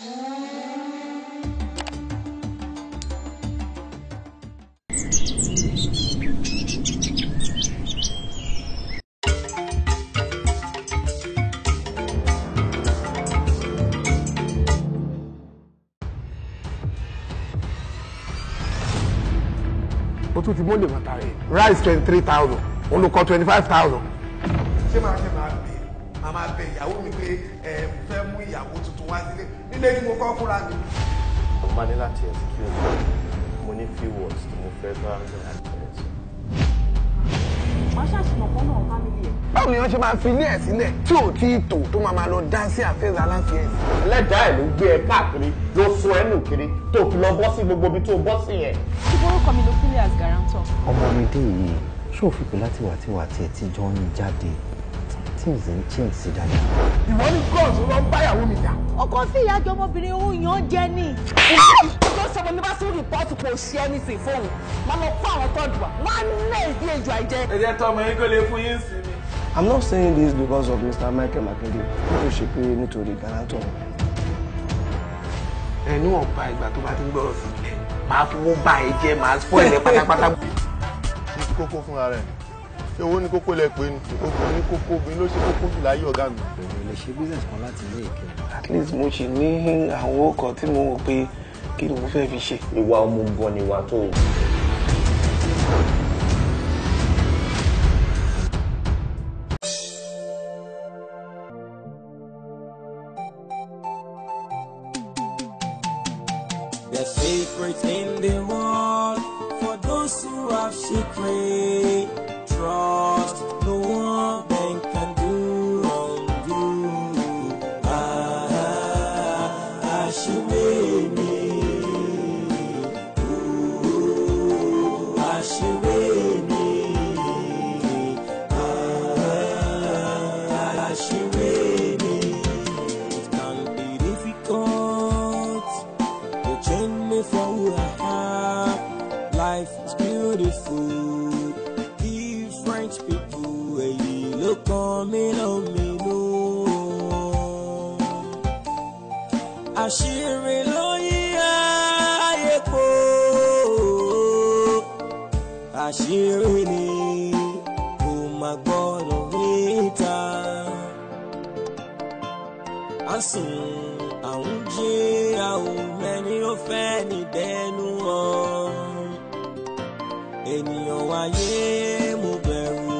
o tún ti mọ́lẹ̀ mọ́ta rẹ̀ rice twenty three thousand olùkọ́ twenty five thousand. ṣé máa ṣe máa bẹ máa máa bẹ ìyàwó mi pé ẹ fẹ́ mú ìyàwó tuntun wá sílé nílé tí mo kọ́ fúnra mi. mo máa ní láti excuse me mo ní few words tí mo fẹ́ bá ẹ̀ wàá ṣàṣìmọ̀ kan náà fámìlì ẹ̀. báwo ni wọ́n ṣe máa fi ilé ẹ̀ sílẹ̀ tí ò tí ì tò tó máa máa lọ dá sí àfẹ́sẹ̀ aláǹfẹ́ ẹ̀ sí. ẹlẹ́dàá ẹ̀ ló gbé ẹ káàkiri ló sún ẹnu kiri tó fi lọ bọ́ sí gbogbo ibi tó bọ́ sí yẹn. tí orúkọ mi ló sílẹ̀ as guarantor. ọmọ mi dé yìí ṣó fi pé láti wà tí wà tí ẹ ti jọ ń jáde things ń change sí dáadáa. ìwọ ní gọ́ọ̀sì ló ń báyàwó mi jà. ọkọ sí ìyájọ ọmọbìnrin òun yàn án jẹ ní. tó sọ ní bá sí rìpọ́ọ̀tù kò ṣe anything fóun máa lọ fún àwọn tọ́jú wa wọ́n á lé ìdí ejò àìjẹ. ẹ jẹ́ tọ́ ọmọ yín kó lè fún yín sí mi. I'm not saying this because of Mr. Michael Makinde bí kò ṣe pé nítorí guarantor. ẹnu ọ̀pá ìgbà tó bá ti ń gbọ́rọ̀ sí ilẹ̀ máa fowó bá ẹ jẹ́ máa spoil ẹ pátápátá. ní ti kókó fúnra rẹ̀ ṣé owó ní kókó lẹ pé obìnrin ní kókó obìnrin ló ṣe kókó jù láyé ọ̀gá mi. èmi lè ṣe business kan láti ilé ìkẹ́. at least mo ṣì ní àwọn ọkọ̀ tí mo wò pé kí ni mo fẹ́ fi ṣe. ìwà ọmọ gan ni ìwà tó o. The secret in the world for those who have secret. Trust no one then can do undo. Ah, ah, she made me. Ooh, ah, she made me. Ah, ah, she made me. It can be difficult. You change me for who I am. Life is beautiful. Different people, èyí ló kàn mí lóminú. Àṣírí ló yí ayé po. Àṣírí ni kò má gbọ́dọ̀ níta. À ń sùn, à ń jí, àwọn mẹ́ni ó fẹ́ ní dẹnu wọn. Ènìyàn wáyé mo bẹ̀rù.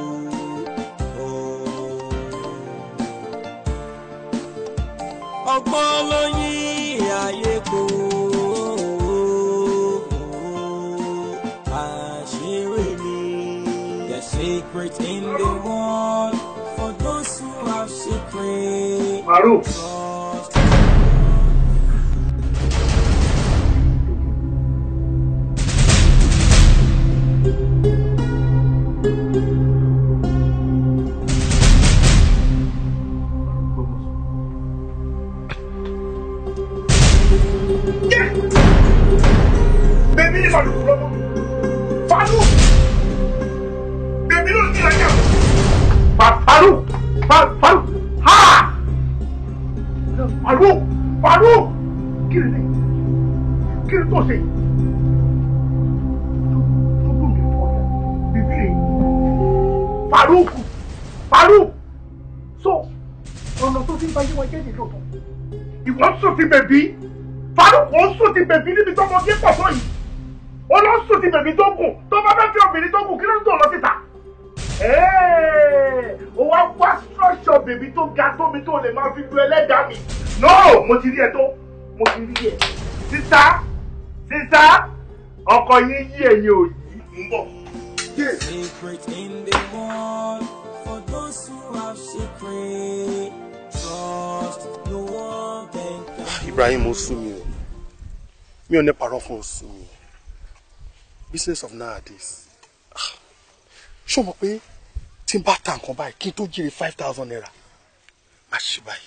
Ọgbọ́n ló yí ayé kó. Àṣírí mi. The secret in the world for those who have secret. Maruf. Trust. bèbí ní sọdún kúrò mọ faru bèbí ló ti lẹjà faru faru ha faru faru kí ni kí ni tó ṣe tó gbọ́n mi fọ́ ya bèbí rẹ̀ faru faru so ọ̀nà tó ti ń bá yé wọn jẹ́ nìyóò tó ìwọ sùn ti bèbí faruk ó sùn ti bèbí níbi tó mọ kí pọ̀ tó yìí ó lọ sùn ti bèbí tó kù tó bá fẹ́ fi obìnrin tó kù kí ló ń tó lọ síta. ó wá wá structure bèbí tó ga tómi tó lè máa fi lu ẹlẹ́dàá mi. no mo ti rí ẹ tó mo ti rí ẹ. sísá sísá ọkọ yín yí ẹ̀yin ò yí ń bọ̀. Secret in the world for those who have secret. Trust no one can come. Ibrahim ó sú mi o mi ò ní parọ́ fún oṣù mi business of nowadays Ah, ṣé o mọ̀ pé tí n bá ta nǹkan báyìí kí n tó jèrè five thousand naira má ṣe báyìí.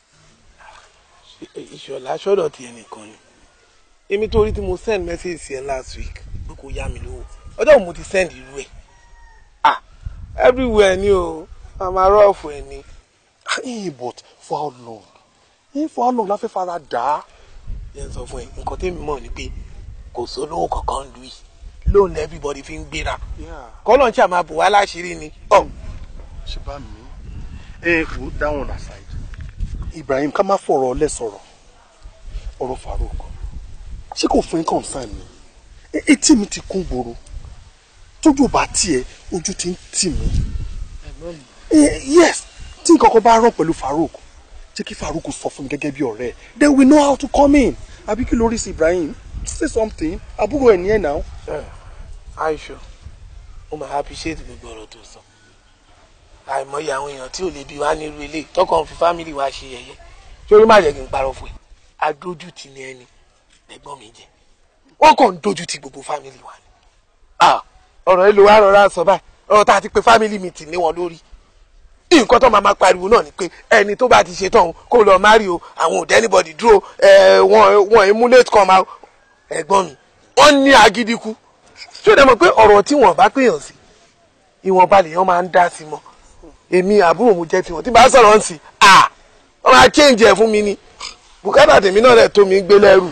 ìṣọ̀lá sọ́dọ̀ tiẹ̀ nìkan ni èmi tó rí tí mo send message sí ẹ last week pé kò yá mi lówó ọjọ́ wo mo ti send irú ẹ̀ ah everywhere ni o màmá rọ́ọ̀fù ẹ̀ ni Eh, but for how long eh, for how long la fẹ́ fara dà á yẹn sọ fún ẹ nǹkan tẹ́mi mọ̀ ni pé kò sólówó kankan lu yìí lóun everybody fi ń gbéra kọ́lọ̀ ń ṣàmà bò wá láṣìírí ni. ṣe bá mi ẹ wò ó dáhùn aside Ibrahim ká má fọ̀rọ̀ ọlẹ́ sọ̀rọ̀ ọ̀rọ̀ Farouk ṣé kò fún ẹ concern ni E- etí mi ti kún gbòòrò tójú ò bá tiẹ̀ ojú ti ń tì mí Eh, yes tí nǹkan kan bá rán pẹ̀lú Farouk jẹ́ kí Farouk sọ fún mi gẹ́gẹ́ bí ọ̀rẹ́ then we know how to come in àbí kí lórí sí Ibrahim say something àbúrò ẹ̀ ní ẹ̀ náà. aisho mo máa appreciate gbogbo ọ̀rọ̀ tó sọ àìmọye àwọn èèyàn tí ò lè bí wá nírú ilé tọkàn fi family wa ṣe yẹ̀yẹ́ sórí má jẹ́ kí n parọ́ fún ẹ adójútì ni ẹni ẹ̀gbọ́n mi jẹ́ wọ́n kàn ń dójútì gbogbo family wa ni Ah, ọ̀rọ̀ èlò wa rọra sọ báyìí ọ̀rọ̀ tá a ti pe family meeting ní wọn lórí nǹkan tó máa ma pariwo náà ni pé ẹni tó bá ti ṣe tán kó lọ marry o àwọn ò dé anybody dúró ẹ wọn wọn emulate kan máa ẹ̀gbọ́n mi wọ́n ní agídí kú ṣé o dẹ̀ mọ̀ pé ọ̀rọ̀ tí wọ́n bá pèèyàn sí ìwọ̀nba lèèyàn máa ń dá sí mọ́ èmi àbúrò mo jẹ́ tiwọn tí bá sọ̀rọ̀ ń sì à wọ́n máa change ẹ̀ fún mi ni bùkátà tèmi náà rẹ̀ tó mi gbé lẹ́rù.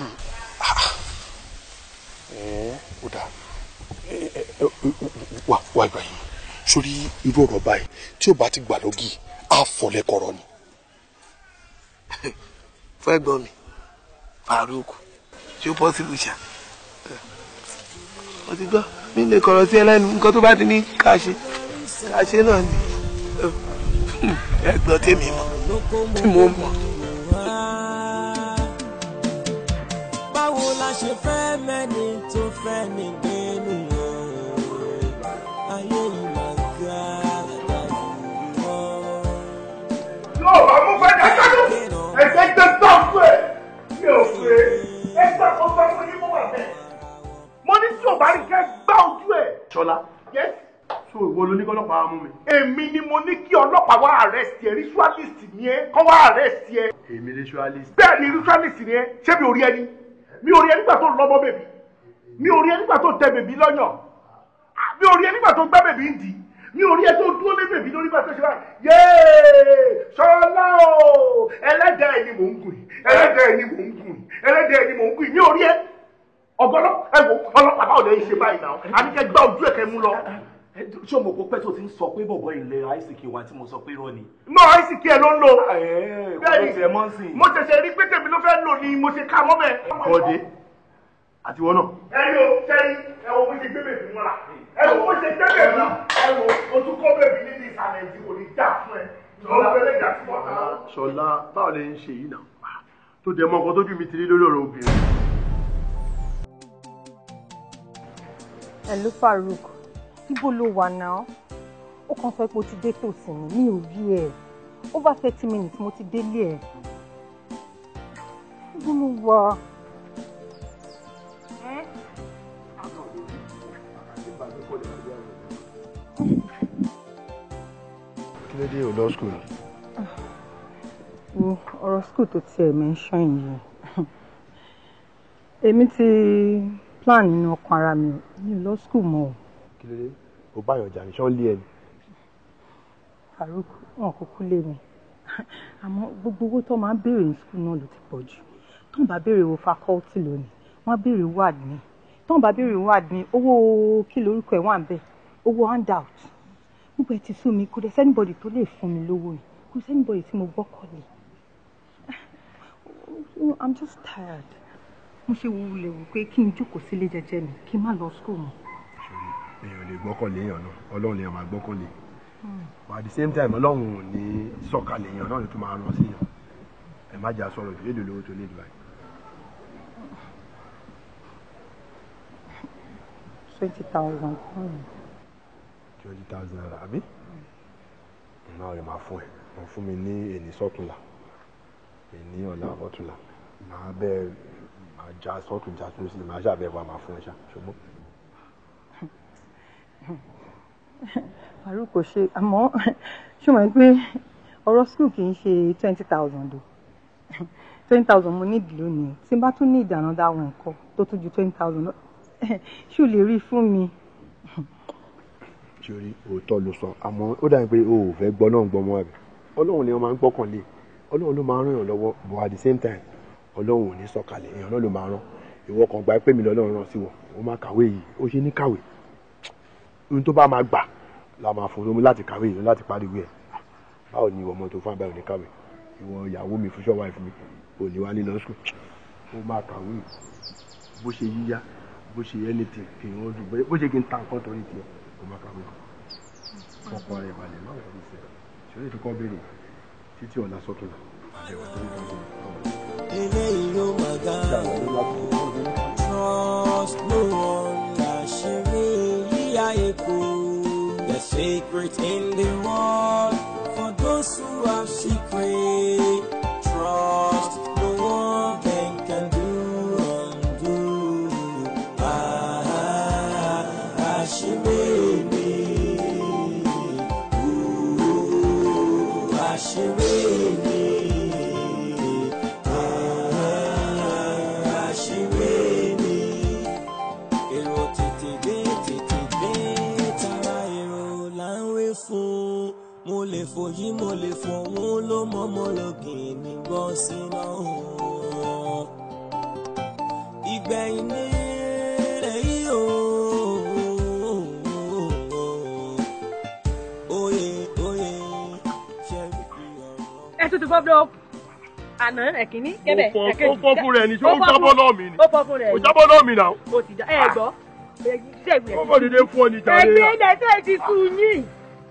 ó dáa wà wà Ibrahim sórí irú ọ̀rọ̀ báyìí tí ó bá ti gbà lógì á fọ́ lẹ́kọ̀ọ́rọ́ ni. fún ẹ̀gbọ́n mi Farouk ṣé ó possible ṣá mo ti gbọ́ mi lè kọ̀rọ̀ sí ẹlẹ́nu nǹkan tó bá ti ní ká ṣe ká ṣe náà ni ẹ̀gbọ́n tèmi mọ̀ tí mo mọ̀. báwo la ṣe fẹ́ mẹ́ni tó fẹ́ ní gbénu ayé yìí máa ga dàrú mọ́. yóò bá mú fẹ́ dákàlù ẹ̀jẹ̀ gbé tọ́jú ẹ̀ mi ò pé ẹgbẹ́ kan fẹ́ fún yín mú wà bẹ́ẹ̀. mo ní tí ò bá rí kẹ́ gbá ojú ẹ̀. Ṣọlá Yes. so ìwọ ló ní kí ọlọ́pàá mú mi. èmi ni mo ní kí ọlọ́pàá wá arrest ẹ ritualist ni ẹ kọ́ wá arrest ẹ. èmi ritualist. bẹ́ẹ̀ ni ritualist ni ẹ ṣé mi ò rí ẹni mi ò rí ẹ nígbà tó lọ́mọ bèbí mi ò rí ẹ nígbà tó tẹ bèbí lọ́yàn Ah, mi ò rí ẹ nígbà tó gbá bèbí ń dì mi ò rí ẹ tó dúró lé bèbí lórí bá tó ṣe báyìí yéé Ṣọlá o ẹlẹ́dàá ẹ ni mò ń gùn yìí ẹlẹ́dàá ẹ ni mò ń gùn yìí ẹlẹ́dàá ẹ ni mò ń gùn yìí mi ò rí ẹ ọgọlọ ẹ wo ọlọ́pàá báwo lè ṣe báyìí náà àníkẹ́ gbá ojú ẹ̀ kẹ́ mú lọ. ṣé o mọ̀ pé pẹ́ tó ti ń sọ pé bọ̀bọ̀ ilẹ̀ àìsíkì wa tí mo sọ pé irọ́ ni. náà àìsíkì ẹ ló ń lò. bẹ́ẹ̀ni ẹ̀ mọ́ sí i. mo ṣẹ̀ṣẹ̀ rí pé tèmi ló fẹ́ lò ní mo ṣe ká mọ́ bẹ́ẹ̀. Bọ́dé àti wọn náà. ẹ yóò sẹ́yìn ẹ wo bó ṣe gbé bèbí mọ́ra ẹ wo bó ṣe gbé bèbí ẹ wo o tún kọ́ bèbí níbi ìsàlẹ̀ ìdí kò ní já fún ẹ. Ṣọlá báwo lè ń ṣe yìí náà tó dẹ̀ mọ nǹkan tójú mi ti rí lórí ọ̀rọ̀ obìnrin. Hello Farouk ibo ló wà náà ó kàn sọ pé o ti dé tòsí mi mi ò rí ẹ over thirty minutes mo ti délé ẹ ibo ló wà. kí ló dé ò lọ school. wo ọ̀rọ̀ school tó tiẹ̀ mention yìí èmi ti plan nínú ọkàn ara mi ò mi ò lọ school mọ́ o. kí ló dé ò bá yànjà ní sọ́ọ́lì ẹ̀ ni. Farouk wọn kúkú lé mi àmọ́ gbogbo owó tó máa ń béèrè ní school náà ló ti pọ̀ jù tó ń bá béèrè owó faculty lónìí wọ́n á béèrè owó admin tó ń bá béèrè owó admin owó kí lorúkọ ẹ̀ wà ń bẹ̀ owó handout gbogbo ẹ̀ ti sú mi kò dẹ̀ sẹ́nibọ̀dì tó lè fún mi lówó yìí kò sẹ́nibọ̀dì tí mo gbọ́kànlé I'm just tired mo ṣe wulẹ̀ wò pé kí n jókòó sílé jẹ́jẹ́ mi kí n má lọ school mọ́. èèyàn lè gbọ́kànlé èèyàn náà ọlọ́run lè máa gbọ́kànlé but at the same time ọlọ́run ò ní sọ̀kalẹ̀ èèyàn náà ló tún máa rán sí yàn ẹ má jà sọ̀rọ̀ jù lédè lówó tó lè dùn báyìí. twenty thousand. twenty thousand naira àbí náà rẹ̀ máa fún ẹ wọ́n fún mi ní èní sọ́túnla èní ọ̀la ọ̀túnla màá bẹ́ẹ̀ máa já sọ́tún já tún sí màá ṣàbẹ̀ wà máa fún ẹ ṣá ṣùgbọ́n. Farouk kò ṣe àmọ́ ṣé mo pé ọ̀rọ̀ school kì í ṣe twenty thousand o twenty thousand mo nídìí lónìí tí n bá tún ní ìdáná dáwọn nǹkan tó tún ju twenty thousand lọ ṣé o lè rí i fún mi. sórí òótọ́ ló sọ àmọ́ ó dàbí pé o ò fẹ́ gbọ́ náà gbọ́ mọ́ àbí ọlọ́run ni wọ́n máa ń gbọ́kànlé ọlọ́run ló máa ń ràn yàn lọ́wọ́ but at the same time ọlọ́run ò ní sọ̀kalẹ̀ èèyàn náà ló máa rán ìwọ kan gba pé mi lọ́lọ́run rán sí wọ ó máa kàwé yìí ó ṣe ní kàwé ohun tó bá máa gbà la máa fún lómi láti kàwé yìí láti parí ìwé ẹ̀ báwo ni ìwọ ọmọ tó fún abẹ́rẹ́ ní kàwé ìwọ ìyàwó mi fún ṣọ́wá ìfún mi ò ní wá nílọ sùn ó máa kàwé bó ṣe yíyá bó ṣe anything kì í wọ́n dùn bó ṣe kí n ta nǹkan torí tiẹ̀ ó máa kàwé ọkọ rẹ̀ balẹ̀ má wọ̀ ní sẹ́yìn ṣọlá ìfikọ́ béèrè títí ọ̀la sọ́tún àbẹ̀wò tó ń tọ́jú eléyìí ló máa ga trust no one láṣìírí yíyá epo the secret in the world for those who have secret trust no one then can do undo ah àṣírí mi ooh àṣírí mi. àṣírí mi. èrò tètè dé tètè dé tara èrò là ń wé fún mo lè fòyí mo lè fòun ló mọ́mọ́ lókè mi gbọ́ síná ìgbẹ̀yìn ní èyí o. Oyè oyè ṣe é fi ọ̀rọ̀. ẹ tún ti fọ́ búlọ́ àná ẹ̀kíní kẹ́bẹ̀ Ó fọ́- ẹ̀kejì. ó fọ́ fún rẹ̀ ni, ṣé ó Ó fọ́ jábọ́ fún- lọ́ọ̀ mi ni? ó fọ́ fún rẹ̀ Ó ni. jábọ́ lọ́ọ̀ mi náà. ó ti já ẹ gbọ́ ṣé ìgbìyànjú. Ó kọ́ dédé fún ọ ní jàre. ẹgbẹ́ ilẹ̀ tẹ́ ti sùn yín.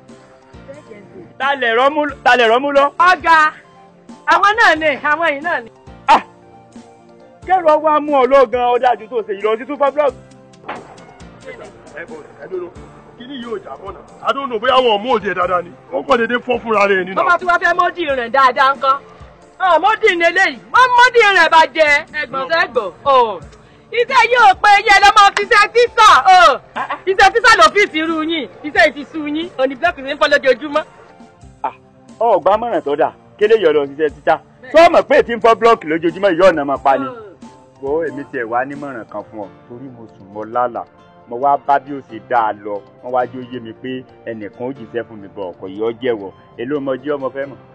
talẹ̀ rọ́mú talẹ̀ rọ́mú lọ. ọ̀gá àwọn náà ni àwọn yìí náà ni. kẹ́rù ọwọ́ amú ọ lọ́gán ọ̀dájú tó ṣe ìlọsí tó fọ́ blọọ̀kì. Ẹ bọ̀ ẹ dúró kíní yóò jábọ́ náà. I don't know bóyá wọn ò mú òde dáadáa ni. Ó kọ́ dédé fọ́ fúnra rẹ̀ ni wọ́n náà. bá tún wá fẹ́ mọ́dì rẹ̀ dáadáa ńkọ́. mọ́dì ní eléyìí wọ́n mọ́dì rẹ̀ bá jẹ ẹgbọ̀n sẹ́gbọ̀n. iṣẹ́ yóò pé iye lọ́mọ fiṣẹ́ tíṣà iṣẹ́ tíṣà lọ́fíìsì irú yín iṣẹ́ ìtìsú yín òní blọọkì ní fọ́ lójoojúmọ́. ọgbà mọ̀ràn tó dà kélé yọ̀ lọ ṣiṣẹ́ títà tó mọ̀ pé tí ń fọ́ blọọkì lójoojúmọ́ ìyá ọ̀nà máa pa ni. wo èmi tiẹ̀ wá nímọ̀ràn kan fún ọ torí mo sùn mọ́ lálàá mo wá bá bí ó ṣe dá a lọ wọ́n wá jó yé mi pé ẹnìkan ó jìṣẹ́ fún mi bọ̀ ọkọ̀ yìí ọ jẹ́wọ́ èló ọmọ jí ọmọ fẹ́ mọ̀.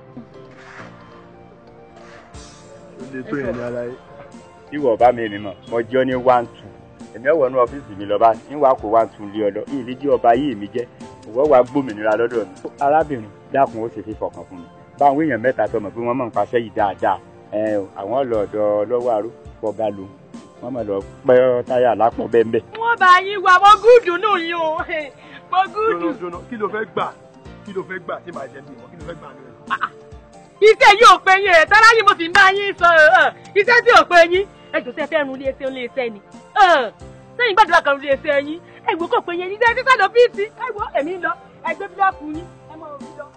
Ó lè tó yẹn ní ara yìí. ìwọ bá mi rìn mọ mo jẹ́ ní one two èmi ọ̀wọ́ ní ọ́fíìsì mi lọ́ba ń wá kó one two lé ọ lọ ìlú jí ọba yìí mi jẹ́ ìwọ wá gbòmìnira lọ́dọ̀ mi. arábìnrin dákun ó ṣe fífọ̀ kan fún mi báwọn èèyàn mẹ́ta tọmọ pé wọ́n mọ̀ ń paṣẹ́ yìí dáadáa ẹ o, àwọn ọlọ́ọ̀dọ́ lọ́wọ́ àrò fọba lo wọ́n mọ̀ lọ pẹ́ táyà lápọ̀ bẹ́ẹ̀ bẹ́ẹ̀. wọ́n bá yín wá wọ́n gúdù nù yín o wọ́n gúdù. Jóná jóná kí ló fẹ́ gbà kí ló fẹ́ gbà tí màá jẹ bí wọn kí ló fẹ́ gbà lórí. iṣẹ́ yìí ò pé yín ẹ̀ tọ́lá yìí mo sì ń bá yín sọ ẹ̀ iṣẹ́ tí ò pé yín ẹ jò sẹ́ fẹ́ run ilé iṣẹ́ ilé iṣẹ́ ni ẹ̀, sẹ́yìn gbàdúrà kan ilé iṣẹ́ yín ẹ wò kò pé yín iṣẹ́ títà lọ fíìsì ẹ wò èmi ń lọ ẹ gbé bílọ̀kù yín ẹ mọ̀ òbí lọ.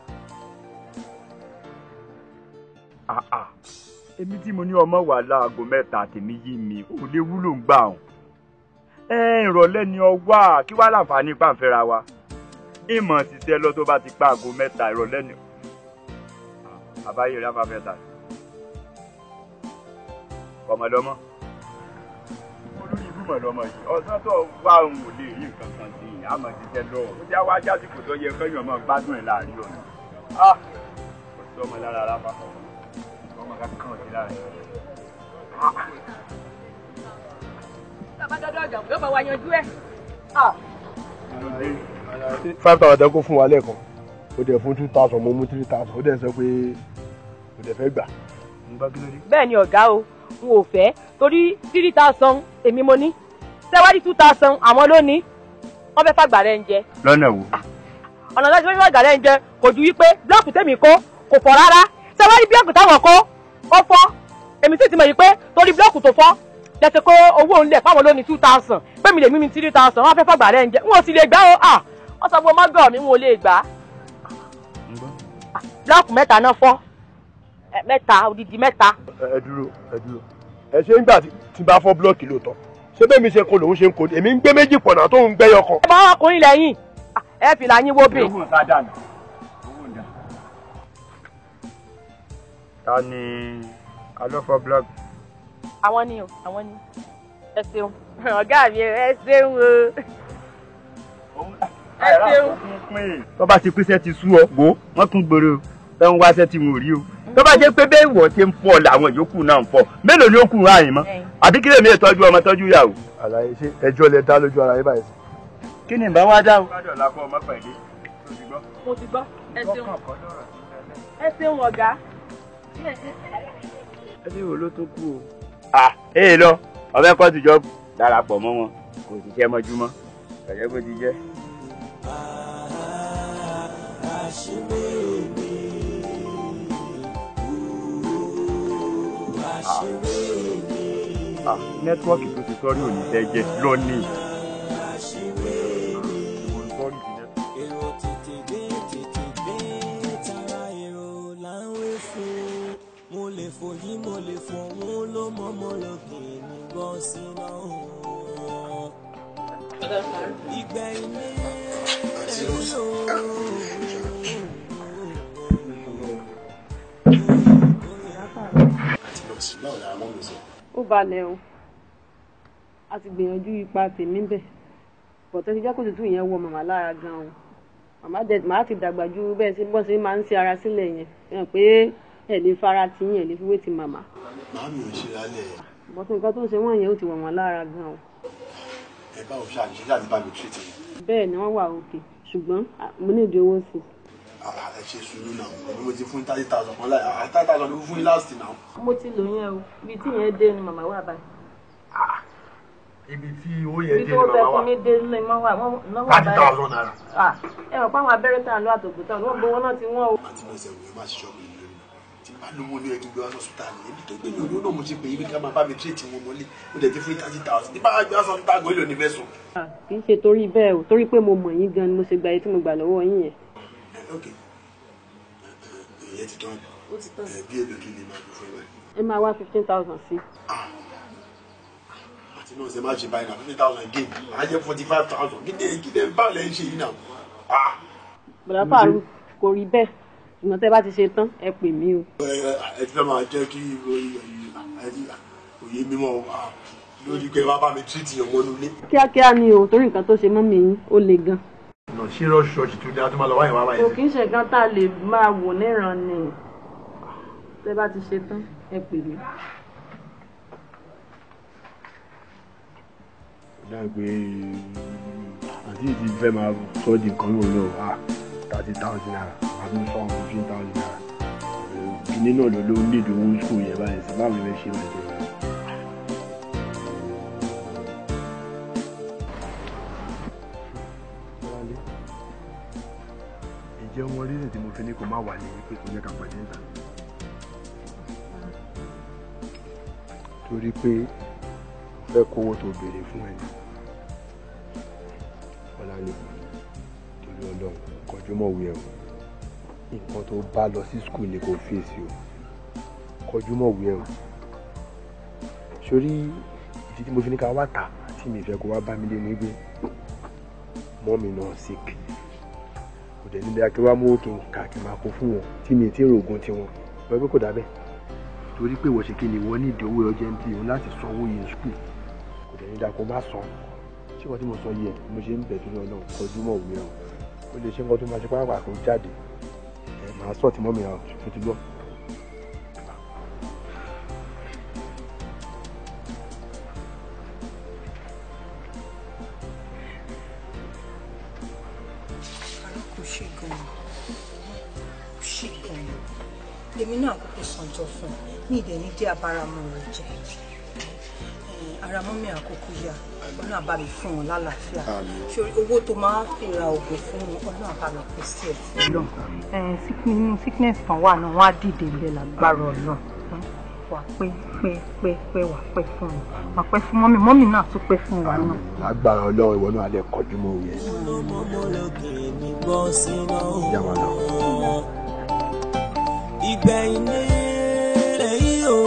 àà èmi tí mo ní ọmọ wà láago mẹ́ta tèmi yí mi ò lè wúlò ń gbà ọ̀hún. ẹ ìrọ̀lẹ́ ni ọ wá kí wàá láǹfààní pàǹfẹ́ra wa ìmọ̀ ṣiṣẹ́ lọ tó bá ti pa aago mẹ́ta ìrọ̀lẹ́ ni. àbáyé rẹ̀ afáfẹ́ ta ọmọdọ́mọ olórí ibú mọ̀lọ́mọ yìí ọ̀sán tó wá òun ò lè rí nǹkan kan sí i àmọ̀ ṣiṣẹ́ lọ ó ti wá jásìkò tó yẹ kẹ́yìn ọmọ gbádùn ẹ̀ láàrin ọ̀nà. ah kò sí ọmọ lára ráfà ọmọ kankan ò sí láàrin ọ̀nà. bàbá dọ́dọ̀ ọ̀jà yóò bá wa yanjú ẹ̀. five thousand ẹ kó fún wa lẹ́ẹ̀kan ó dẹ̀ fún two thousand mo mú three thousand ó dẹ̀ sọ pé ó dẹ̀ fẹ́ gbà. mo bá kí ló dé. bẹ́ẹ̀ ni ọ̀gá o n ò fẹ́ torí three thousand èmi mo ní sẹ́wádìí two thousand àwọn ló ní wọ́n fẹ́ fàgbà rẹ̀ ń jẹ lọ́nà wo. ọ̀nà láti fẹ́ fàgbà rẹ̀ ń jẹ kò ju wípé blọọkù tèmi kó kò fọ́ rárá sẹ́wádìí blọọkù táwọn kó ó fọ́ èmi sì ti mọ̀ yìí pé torí blọọkù tó fọ́ lẹ́sẹ̀ kó owó ńlẹ̀ fáwọn ló ní two thousand pé mi lè mímí three thousand wọ́n fẹ́ fàgbà rẹ̀ ń jẹ n ò sì lè gbà ó à wọ́n sọ pé mọ́gàn mi n ò lè gbà á blọọkù mẹ́ta náà fọ́ Ẹ, mẹ́ta odidi mẹ́ta ẹ ẹ dúró ẹ dúró ẹ ṣe ń gbà tí tí n bá fọ́ búlọ́ọ̀kì lóòótọ́ ṣé bẹ́ẹ̀ mi ṣe kó lòun ṣe ń kó ni èmi ń gbé méjì pọ̀ náà tó ń gbẹ́yọ kan. ẹ bá ọkùnrin lẹ́yìn ẹ fìlà yín wo bè. owó ń sádà nù. owó ń dà. ta ni alọ́fọ́ blọọgì. àwọn ni o àwọn ni ẹ ṣeun ọ̀gá mi ẹ ṣeun o ẹ ṣeun. tó bá ti pèsè ti sú ọ wò wọ́n kún gbòòrò ẹ ń wáṣẹ́ tí mo rí o tó bá jẹ́ pé bẹ́ẹ̀ wọ̀ ṣe ń fọ́ làwọn yòókù náà ń fọ́ mélòó ni ó kù ráàyìn mọ́ àbí kí lèmi tọ́jú ọmọ tọ́jú ìyàwó. àlàyé ṣe ẹjọ́ lẹ dá lójú ara yín báyìí. kí ni ìbá wá dá o. kádọ̀ la kọ́ ọmọ pẹ̀lú. mo ti gbọ́ ẹ ṣeun ẹ ṣeun ọ̀gá. ẹbí wo ló tó kú o. à ee lọ ọbẹ̀ kọ́ tìjọ́ darapọ̀ mọ́ wọn kò sì jẹ́ mọ́júmọ́ ẹ̀jẹ̀ bó ti jẹ́. Ah, nẹ́tíwọ́ọ̀kì tó ti sọ́rí òní fẹ́ jẹ́ lónìí. èrò tètè dé tètè dé tara èrò là ń wé fún mo lè fòyí mo lè fòun ló mọ mo lòkè ní bọ́ síná ìgbẹ̀yìn ní èlò. ó balẹ̀ o a ti gbìyànjú ipa tèmi bẹ̀ bọ̀tẹ́ ti jẹ́ kó tutù yẹn wọ màmá lára gan-an màmá dẹ̀ màá ti dàgbà ju bẹ́ẹ̀ sí bọ́ sí máa ń ṣe ara sílẹ̀ yẹn ẹ̀ pé ẹ̀ lè fara ti yín ẹ̀ lè fi wé ti màmá màámi ò ṣe lálẹ́ bọ́tẹ́ nǹkan tó ń ṣe wọ́n yẹn ó ti wọ̀ wọ́n lára gan-an ẹ bá òun ṣáà ní ṣáà ní bá mi tírètì bẹ́ẹ̀ ni wọ́n wà òkè ṣùgbọ́n à, mo ní ìdí owó sí ẹ ṣe sùúrù náà ẹni mo ti fún thirty thousand kan láì thirty thousand ló fún yín last náà. i. mo ti lò yẹn o ibi tí yẹn dé ni màmá wà báyìí ibi tí owó ibi yẹn tí dé wọ́n ni fẹ́ màmá fún wa mi dé lè mọ́ wà wọ́n náà wà thirty báyìí. thousand naira. Ah, ẹ mọ̀ pé àwọn abẹ́rẹ́ tá à ń lọ àtòkù tán wọ́n gbowó náà ti wọ́n o. àti náà sẹ́wọ̀n ẹ má ṣiṣọ́ mi lórí tí bá lówó ní ẹgbẹ́ wá sọ́sùtà ní ebi tó gbé ní olú náà mo ṣe pé ibi ká máa bá mi tírètì wọn mọ́lé ó dẹ̀ ti fún thirty thousand ní bá a gbé wá sọ́sùtà gan èlò ní mẹ́sàn. Ah, kì í ṣe torí bẹ́ẹ̀ o torí pé mo mọ̀ yín gan ni mo ṣe gba èyí tí mo gbà lọ́wọ́ yín yẹn. ok ìyẹn ti tán ó ti tán. ẹ bí èlò kí ni máa fi fún ẹ báyìí. ẹ máa wá fifteen thousand sí. àti náà ṣe má ṣe báyìí náà fifty thousand again á jẹ́ forty five thousand kí ni kí ni bá lẹ́ ń ṣe yìí náà. bọ̀dá fàárù kò rí bẹ́ẹ̀ ṣùgbọ́n tẹ́ bá ti ṣe tán ẹ pè mí o. ẹ ẹ ti fẹ́ máa jẹ́ kí òye mímọ́ lórí pé wàá bá mi tírìtì yàn mọ́nú ilé. kíákíá ni o torí nǹkan tó ṣe mọ́ mi yín ó le gan. ọ̀nà ṣé rọ́ọ̀ṣì ṣọ́ọ̀ṣì tó ní a tó máa lọ wáyé wá kò báyìí. kì í ṣe gan tá a lè máa wò níran ni tẹ́ bá ti ṣe tán ẹ pè mí. dàgbé àti ìdí fẹ́ máa sọ di nǹkan yóò lọ wá thirty thousand naira àbí four fifteen thousand naira kìíní náà ló ló ní ìdòwò school yẹn báyìí sí báwo lè ṣe máa jẹ wọn. ǹjẹ́ wọn rí ní tí mo fi ní kó má wà ní pé kò ní ká pàdé níta. torí pé fẹ́ kówó tó béèrè fún ẹ ọ̀làní torí ọlọ́run kọjú mọ̀ wí ẹ o nǹkan tó bá lọ sí skul ni kò fèsì o kọjú mọ̀ wí ẹ o sórí ìdí tí mo fi ní ká wá tà tí mi fẹ́ kó wá bá mi lé ní gbé mọ́ mi náà sick kò dẹ̀ níbi akẹ́wà mú kí n kà kí n máa kó fún wọn tí mi ti rògùn tiwọn wọ́n pé kò dábẹ́ torí pé ìwọ ṣe kí ni ìwọ ní ìdánwò ọjọ́ ní òun láti sanwó yẹn skul kò dẹ̀ ní dako má san ṣé wọ́n tí mo sọ yẹ mo ṣe ń bẹ̀ tó lọ́nà kọjú mọ̀ òwe ọ̀ ó lè ṣe nǹkan tó máa ṣe pàápàá kó jáde ẹ̀ máa sọ̀ tí mọ́mí àwọn tó ti gbọ́. kò ṣe gan-an kò ṣe gan-an lèmi náà kókó sanjọ fún un ní ìdẹ̀ ní dé abáramọ rẹ jẹ ara mọ́mí àkókò yá ọlọ́run àbá mi fún wọn lálàáfíà ṣorí owó tó máa fi ra oògùn fún wọn ọlọ́run àbá mi kò sí ẹ̀ fún lọ. nínú sickness kan wà náà wọ́n á dìde ńlẹ̀ lágbára ọlọ́run wà pé pé pé pé wà pé fún wọn wà pé fún mọ́mí mọ́mí náà tún pé fún wa náà. agbára ọlọ́run ìwọ náà á lè kọjú mọ́ òwe ẹ̀. ìjà máa lọ. ìgbẹ̀yìn ní èyí o.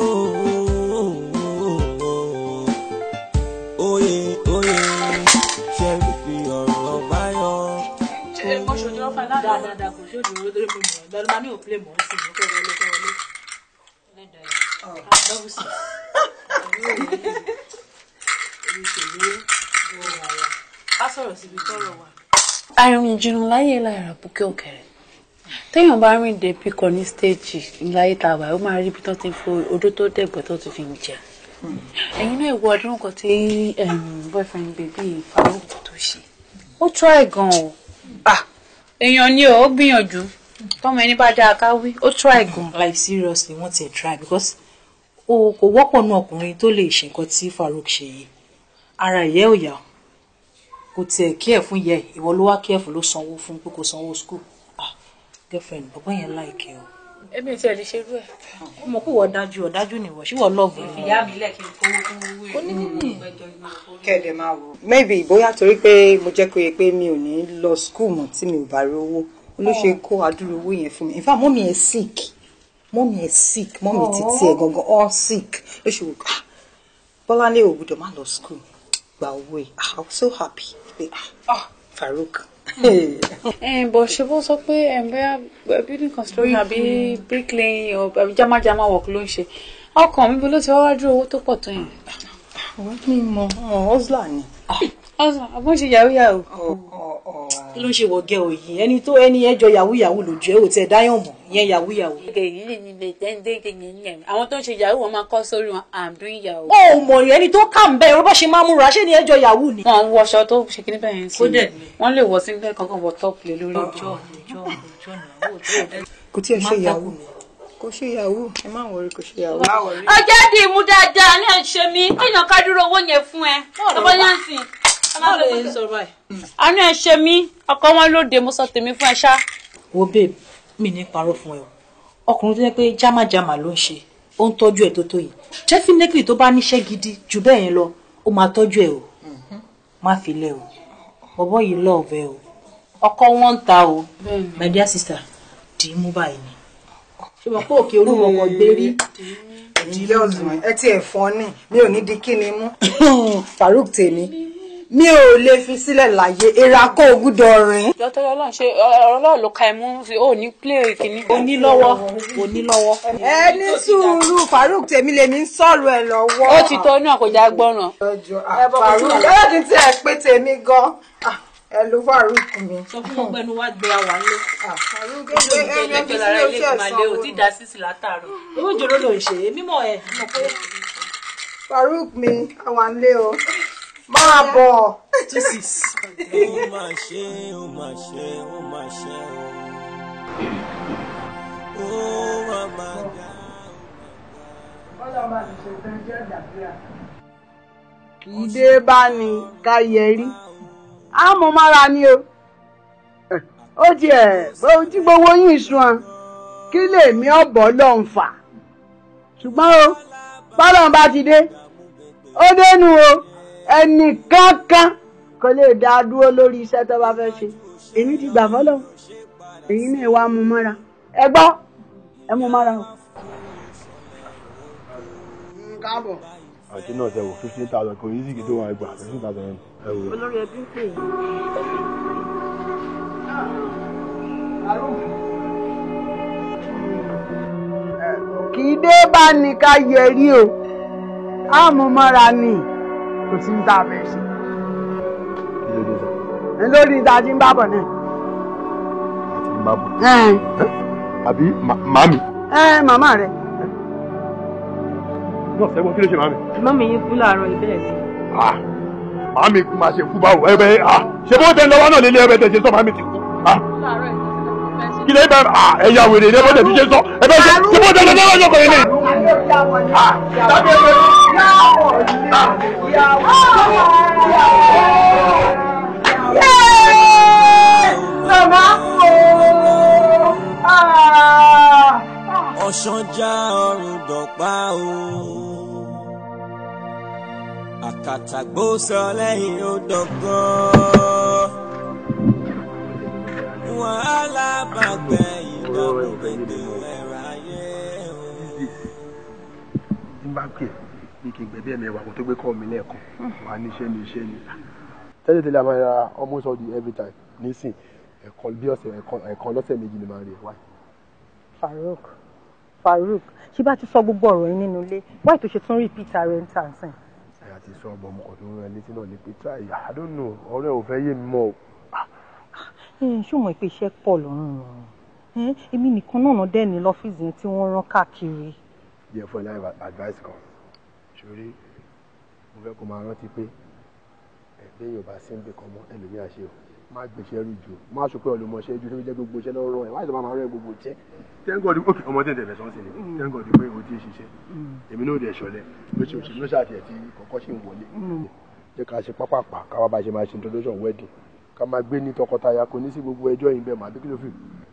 Oyè oyè ṣẹ́rí fi ọ̀rọ̀ báyọ̀. ṣe mo ṣòdì ọ̀fà dáadáa kò ṣòdì owó torí mo mọ̀ lọ́dún máa ní òpilé mọ̀ ọ́ sí i mo fẹ́ wọlé fẹ́ wọlé. Double six. Ká sọ̀rọ̀ síbi tọ́rọ̀ wà. àrùn ìjìnà láyé lára bùkẹ́ òkèrè téèyàn bá rìn dé píkọ ní stéèjì láyé tá a wà ó máa rí ibi tó ti fi odó tó dẹ̀gbẹ́ tó ti fi ń jẹ ẹ̀yin náà ìwọ ọdún kan tí boyfriend baby Farouk tó ṣe ó try gan o ah èèyàn ni ó gbìyànjú tọmọ ẹni bá dáa ká wí ó try gan. like seriously wọ́n ti try because o kò wọ́pọ̀ nú ọkùnrin tó lè ṣe nǹkan tí Farouk ṣe yìí ara ìyẹ́ ò yá kò tiẹ̀ kí ẹ̀ fún yẹ ìwọ ló wá kí ẹ̀ fún ló sanwó fún pé kò sanwó school ah girlfriend bàbá yẹn láìkẹ́ o. èmi ò tiẹ̀ lè ṣerú ẹ̀. ó mọ̀ pé wọ́n dájú ọ̀dájú nìwọ̀ ṣé wọ́n lọ́ọ̀bù ẹ̀. ìyá mi lẹ́kìn kówó fún owó ẹ̀. ó ní níní. kẹ́ẹ̀dẹ̀ máa wò. maybe bóyá torí pé mo jẹ́ kó yẹ pé mi ò ní lọ school mọ́ tí mi ò bá rí owó ló ṣe kó adúrú owó yẹn fún mi in fact mọ́mí ẹ̀ sick mọ́mí ẹ̀ sick mọ́mí títí ẹ̀ gangan all sick ló ṣe wò ah bọ́láńlé ò gbọ́dọ̀ má lọ school gba owó ẹ̀ ah i was so happy pé ah Farouk. ẹ bọ̀ ṣe bó sọ pé ẹ̀ ń bẹ́ẹ̀ building construction àbí bricklaying àbí jámájámá work ló ń ṣe ọkàn mi bó ló ti wá wájú owó tó pọ̀ tó yẹn. ọ̀rọ̀ mi mọ ọ́sùlà ni. ọ̀sán àbọ̀ ṣe yahoo yahoo. kí ló ń ṣe wọ̀gẹ́ òyìn ẹni tó ẹni ẹjọ́ yahoo yahoo lójú ẹ ò tẹ dáyàn mọ̀ ìyẹn yahoo yahoo. àwọn tó ń ṣe yahoo wọn máa kọ́ sórí wọn i'm doing yahoo. ó mọ̀ rí ẹni tó kà ń bẹ́ẹ̀ ọ̀rọ̀ bá ṣe máa múra ṣé ni ẹjọ́ yahoo ni. wọn ń wọṣọ tó ṣe kí ní bẹ́ẹ̀ yẹn sí Ó dẹ̀ ni. wọn lè wọ sílẹ̀ kankan wọ top lé lórí. ọjọ́ ọjọ́ ọjọ́ náà kò tí ẹ ṣe yahoo kò ṣe yahoo ẹ má wọrí kò ṣe yahoo. ọjọ́ di ìmú dáadáa ní ẹ̀ṣẹ̀ mi kéèyàn ká dúró owó yẹn fún ẹ ọmọ yẹn sì. báwo lè ń sọ̀rọ̀ báyìí. àánú ẹ̀ṣẹ̀ mi ọkọ wọn lóde mo sọ tèmi fún ẹ ṣá. wo babe mi ní parọ́ fún ẹ o ọkùnrin tó yẹ pé jámàjámà ló ń ṣe ó ń tọ́jú ẹ̀ tó tó yìí definitely tó bá níṣẹ́ gidi jù bẹ́ẹ̀ yẹn lọ ó máa tọ́jú ẹ̀ o má fi lẹ̀ o bọ̀bọ́ yìí lọ́ọ̀bẹ o ọkọ wọn ń ta o my dear sister dì í mú báyìí ni ṣé mo pé òkè olúmọ kan gbé rí ìdílé ọ̀sùn ẹ tí ẹ̀ fọ́n ní mi ò ní di kí ni mú Farouk tèmi mi ò lè fi sílẹ̀ láyé era kó o gbúdọ̀ rìn. dọ́tọ́ ọlọ́run ṣe ọlọ́run ló ka ẹ mú sí ò ní play kìíní. onílọ́wọ́ onílọ́wọ́. ẹ ní sùúrù Farouk tèmi lèmi ń sọ̀rọ̀ ẹ lọ́wọ́. ó ti tọ́ ní àkójá gbọ́ràn. Farouk ẹ kì í tí ẹ pé tèmi gan ẹ ló Farouk mi. sọ fún ọgbẹ́ ni wàá gbé àwa lé. Farouk ojú mi jẹ lẹ́gbẹ̀ẹ́ lára ilé ìgbìmọ̀ àlẹ́ ò tí ì dá sísì látàárọ̀. owó ìjòrò ló ń ṣe èmi mọ̀ ẹ́ mọ̀ pé. Farouk mi àwọn àlẹ́ o máa bọ̀. two six. ó máa ṣe ó máa ṣe ó máa ṣe ó wá máa dá. kì í dé bá ní ká yẹrí á mọ mára ni o ó tiẹ̀ bó tí gbowó yín sun an kí lèmi ọ̀bọ̀ lọ́n fà ṣùgbọ́n o bọ́lọ́n bá ti dé ó dénú o ẹnì kankan kò lè dá a dúró lórí iṣẹ́ tó bá fẹ́ ṣe èmi ti gbà fọ́lọ́ èyí náà wàá mú mọ́ra ẹ gbọ́ ẹ mú mọ́ra o. káàbọ̀. àti náà ṣe wò fifteen thousand kò yí sìkì tó wọn gbà fifteen thousand ẹ wò. olórí ẹbí ń pè yín. kì í dé bá ní ká yẹrí o á mú mọ́ra ni kò sí ní tá a fẹ́ ṣe. ẹ lórí ìta tí ń bá bọ̀ náà. àti ń bá bọ̀. ẹ àbí ma- màámi. ẹ màmá rẹ. náà sẹ́gbọ́n kí ló ṣe màámi. mọ́mí yín kú láàárọ̀ ibẹ̀ ni. Ah, màámi kú máa ṣe kú báwo ẹ bẹ ah ṣé bó tẹ lọ́wọ́ náà lélẹ̀ ẹ bẹ tẹ ṣe sọ màámi ti kú. Ah, kí lè bẹ ah ẹ̀yà wèrè ní ẹ bó tẹ ti ṣe sọ ẹ bẹ ṣe ṣé bó tẹ lọ́wọ́ náà yọkọ̀ yẹn lè. Ah, dábìí ẹ bẹ. Màmá o! ọ̀sán já ọrùn dọ̀pá o. àkàtàgbò sọ lẹ́yìn ó dọ̀gọ́. wàhálà bàgbẹ́ ìdààmú gbẹgbẹ́ ẹ̀rọ ayé o. tí n bá pè é bí kí n gbẹ̀bí ẹ̀mí ẹ̀wà kó tó gbé kọ́ mi lẹ́ẹ̀kan wà ní iṣẹ́ ní iṣẹ́ ni. tẹ́lẹ̀ tẹ́lẹ̀ a máa ra almost all the every time nísìn ẹ̀kan bí ọ̀sẹ̀ ẹ̀kan ẹ̀kan lọ́sẹ̀ méjì ni máa rí ẹ̀ wáyé. Farouk Farouk ṣé bá ti sọ gbogbo ọ̀rọ̀ yín nínú ilé wáyé tó ṣe tún repeat ara ẹ̀ ń tà sìn. ẹ̀ àti sọ ọmọ ọmọ kan tó ń rán ẹ létí náà ni pé try I don't know ọ̀rẹ́ ò fẹ́ yé mi mọ́ o. ṣé o mọ̀ pé iṣẹ́ pọ̀ lọ́rùn wọn Ẹ́n, èmi nìkan náà dẹ́ ní lọ́fíìsì yẹn tí wọ́n rán káàkiri. jẹ́ fún ẹ láì advice kan ṣorí mo fẹ́ kó máa rántí pé ẹgbẹ́ yorùbá sí ń bè kan mọ́ ẹlòmíà ṣe o má gbèsè rú ju má sọ pé olùmọ̀ṣẹ́ ju tó fi jẹ́ gbogbo iṣẹ́ lọ́rọ̀ ẹ̀ má ṣe máa rẹ̀ gbogbo iṣẹ́ tẹ́ńgọ̀dì ó ọmọ tẹ̀ tẹ̀lẹ̀ sọ́nsìn ni tẹ́ńgọ̀dì pé o ti ń ṣiṣẹ́ èmi náà dẹ̀ ṣọlẹ̀ lóṣooṣù ló ṣàtìẹ̀ tí kọ̀kọ́ ṣì ń wọlé jẹ́ ká ṣe pápápá káwá bá ṣe máa ṣe introduction wedding ká máa gbé ní tọkọtaya kò ní sí gbogbo ẹjọ́ yìí bẹ́ẹ̀ máa bí kí ló fi.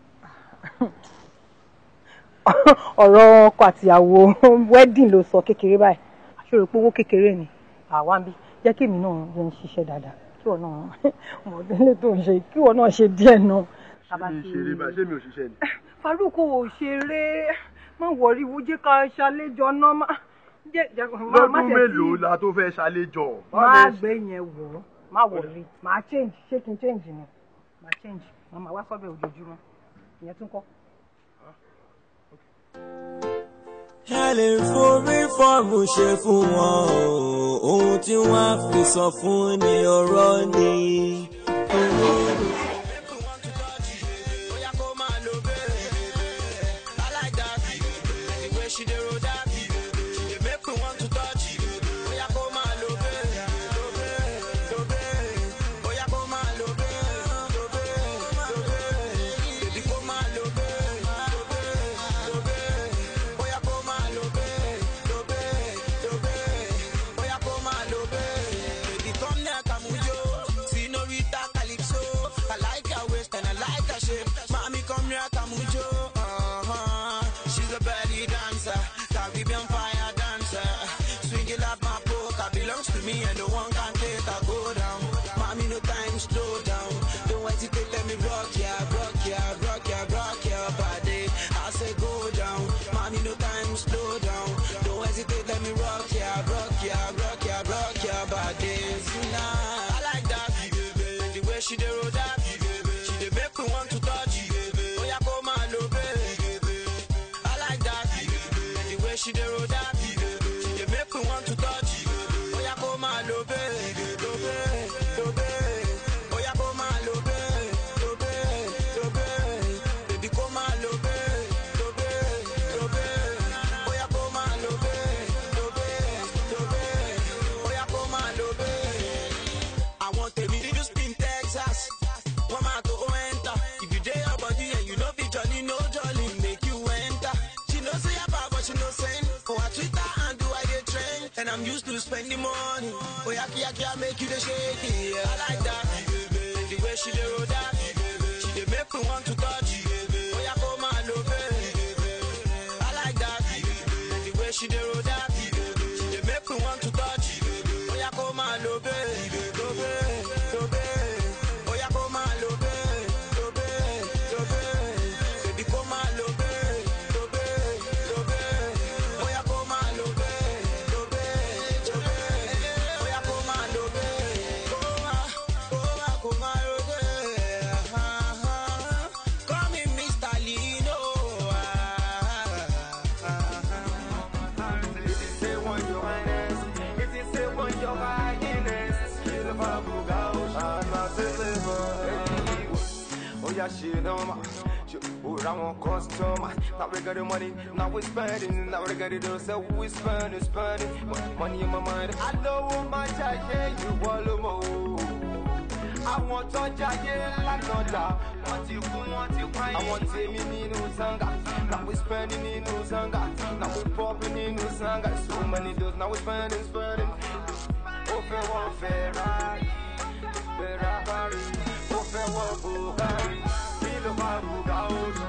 ọ̀rọ̀ ọkọ àtìyàwó wedding ló sọ kékeré báyìí àṣọrò pé owó kékeré ni àwa ń bí jẹ́ kí èmi náà yẹn ń ṣiṣẹ́ dáadáa kí wọ́n náà mọ̀ délé tó ń ṣe kí wọ́n náà ṣe díẹ̀ náà. ṣé mi ṣeré báyìí ṣé mi ò ṣiṣẹ́ ni. Farouk ò ṣeré má wọrí wo jẹ́ ká ṣàlejò náà má jẹ́ jẹ́ má má lọ́dún tẹ̀ sí mélòó la tó fẹ́ ṣàlejò. má gbé yẹn wọ̀ ọ́ má wọrí má change ṣé kí n change ni má change má má wá sọ́bẹ̀ ojoojúmọ́ ìyẹn tún kọ́. ẹ lè forí fọ́ọ̀mù ṣe fún wọn o ohun tí wọ́n á fi sọ fún ni ọ̀rọ̀ ni. She's a belly dancer, Caribbean fire dancer. Swing it up my poker belongs to me and no one can take her go down. Mommy, no time, slow down. Don't hesitate, let me rock ya, rock ya, rock ya, rock ya body. I say go down. Mommy, no time, slow down. Don't hesitate, let me rock ya, rock ya, rock ya, rock ya body. Tonight, I like that. The way she dey roll that. She dey make me want to touch. Oh yeah, come on, lo, baby. I like that. The way she dey roll that. She dey make me want to touch. Oh yeah, come on, lo, baby. Lo, baby, lo, baby. Oh yeah, come on, lo, baby. Lo, baby, lo, baby. Baby, come on, lo, baby. Lo, baby, lo, baby. Oh yeah, come on, lo, baby. Lo, baby, lo, baby. Oh yeah, come on, lo, baby. I want a video spin Texas. One man to enter. If you dare your body and you know be jolly, no jolly, make you enter. She knows say about but she no send. For her Twitter and do I get trend. And I'm used to spending money. Oh yeah, yeah, yeah, make you the shake it. Yeah, I like that. The way she dey roll that. She dey make me want to touch. Oh yeah, come on, lo, baby. I like that. The way she dey roll that. She dey make me want to touch. Oh yeah, come on, lo, baby. Lo, baby, lo, baby. Oh yeah, come on, lo, baby. Lo, baby, lo, baby. Baby, come on, lo, baby. Lo, baby, lo, baby. Oh yeah, come on, lo, baby. Lo, baby, lo, baby. Oh yeah, come on, lo, baby. Come on, come on, come on, lo, baby. Ah, ah. Call me Mr. Lino. Ah, ah, ah. If you say one your highness, if you say one your highness, feel the vibe go I'm not deliver. Oh yeah, shit, no ma. Oh, I want customer. Now we got the money, now we spending. Now we got it all, so we spending, spending. Mo- Money in my mind. I know what my jacket, you want more. àwọn tó jáyé lánàá wọ́n ti kú wọ́n ti pa yín. àwọn tèmi nínú sanga na we spending nínú sanga na we popping nínú sanga so many doors na we spending spending. ó fẹ́ wọ́n Ferrari Ferrari ó fẹ́ wọ́n Bugatti kí ló bá bùgá ó lọ.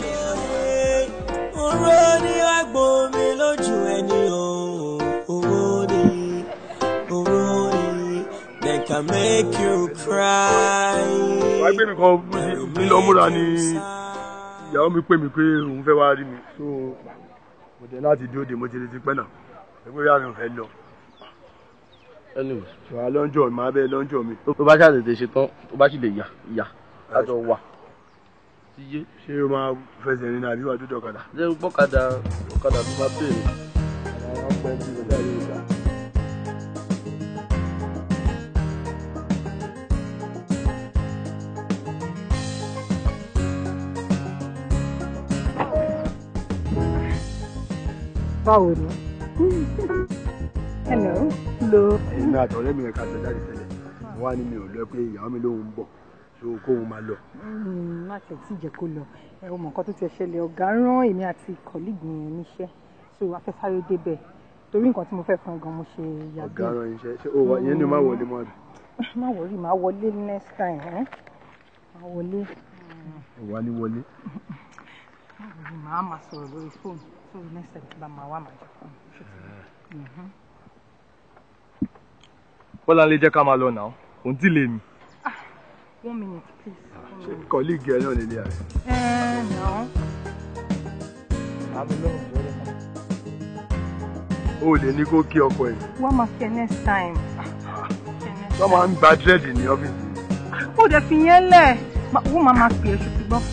Oró ní àgbo mi lójú ẹni o, owó ni, owó ni, they can make you cry. wàá gbé mi kan mi lọ múra ni ìyàwó mi pè mí pé òun fẹ́ wá rí mi so mo dé láti dúró de mo ti retí pẹ́ náà ẹgbẹ́ ìyá mi ò fẹ́ lọ. anyway ṣùgbọ́n lọ́njọ́ mi máa bẹ́ẹ̀ lọ́njọ́ mi. tó bá ṣàtètè ṣe tán tó bá sì lè yà yà lájọ wà. ti yé. ṣé o máa fẹsẹ̀ rìn ní àbí wàá dúdú ọ̀kadà. ṣé gbọ́kadà ọ̀kadà tó bá pè mí. àwọn ọmọ ẹbí rẹ̀ láyé ìgbà. báwo ni. hello. lo. èmi àti ọ̀rẹ́ mi yẹn ká jọ jáde tẹ́lẹ̀ mo wá ní mi ò lọ pé ìyàwó mi lòun ń bọ̀ so kóun máa lọ. Mm, má tẹ̀ tí jẹ́ kó lọ ẹ o mọ̀ nǹkan tó ti ṣẹlẹ̀ ọ̀gá rán èmi àti kọ̀líìgì yẹn níṣẹ́ so afẹ́sáré débẹ̀ torí nǹkan tí mo fẹ́ fún ẹ gan mo ṣe yàgbé. ọ̀gá rán iṣẹ́ ṣé o wà yẹn ni o máa wọlé mọ́ àbí. má wọrí má wọlé next time ẹ má wọlé. wà ní wọlé. má wọrí màá máa sọ̀rọ̀ lórí fóònù so next time tí bá máa wá màá jẹ fóònù. Mhm. bọ́lá lè jẹ́ ká máa lọ nà ó òun tí lè mi. one minute please. ṣé kọ́líìgì ẹ náà nílé ààrẹ. ẹ nà ó. o ò lè ní kó kí ọkọ ẹ. wọ́n máa kí ẹ next time. wọ́n máa ń gba dírẹ́dì ní ọ́fíìsì. ó dẹ̀ fi yẹn lẹ̀ wọ́n máa máa pè é ṣùgbọ́n.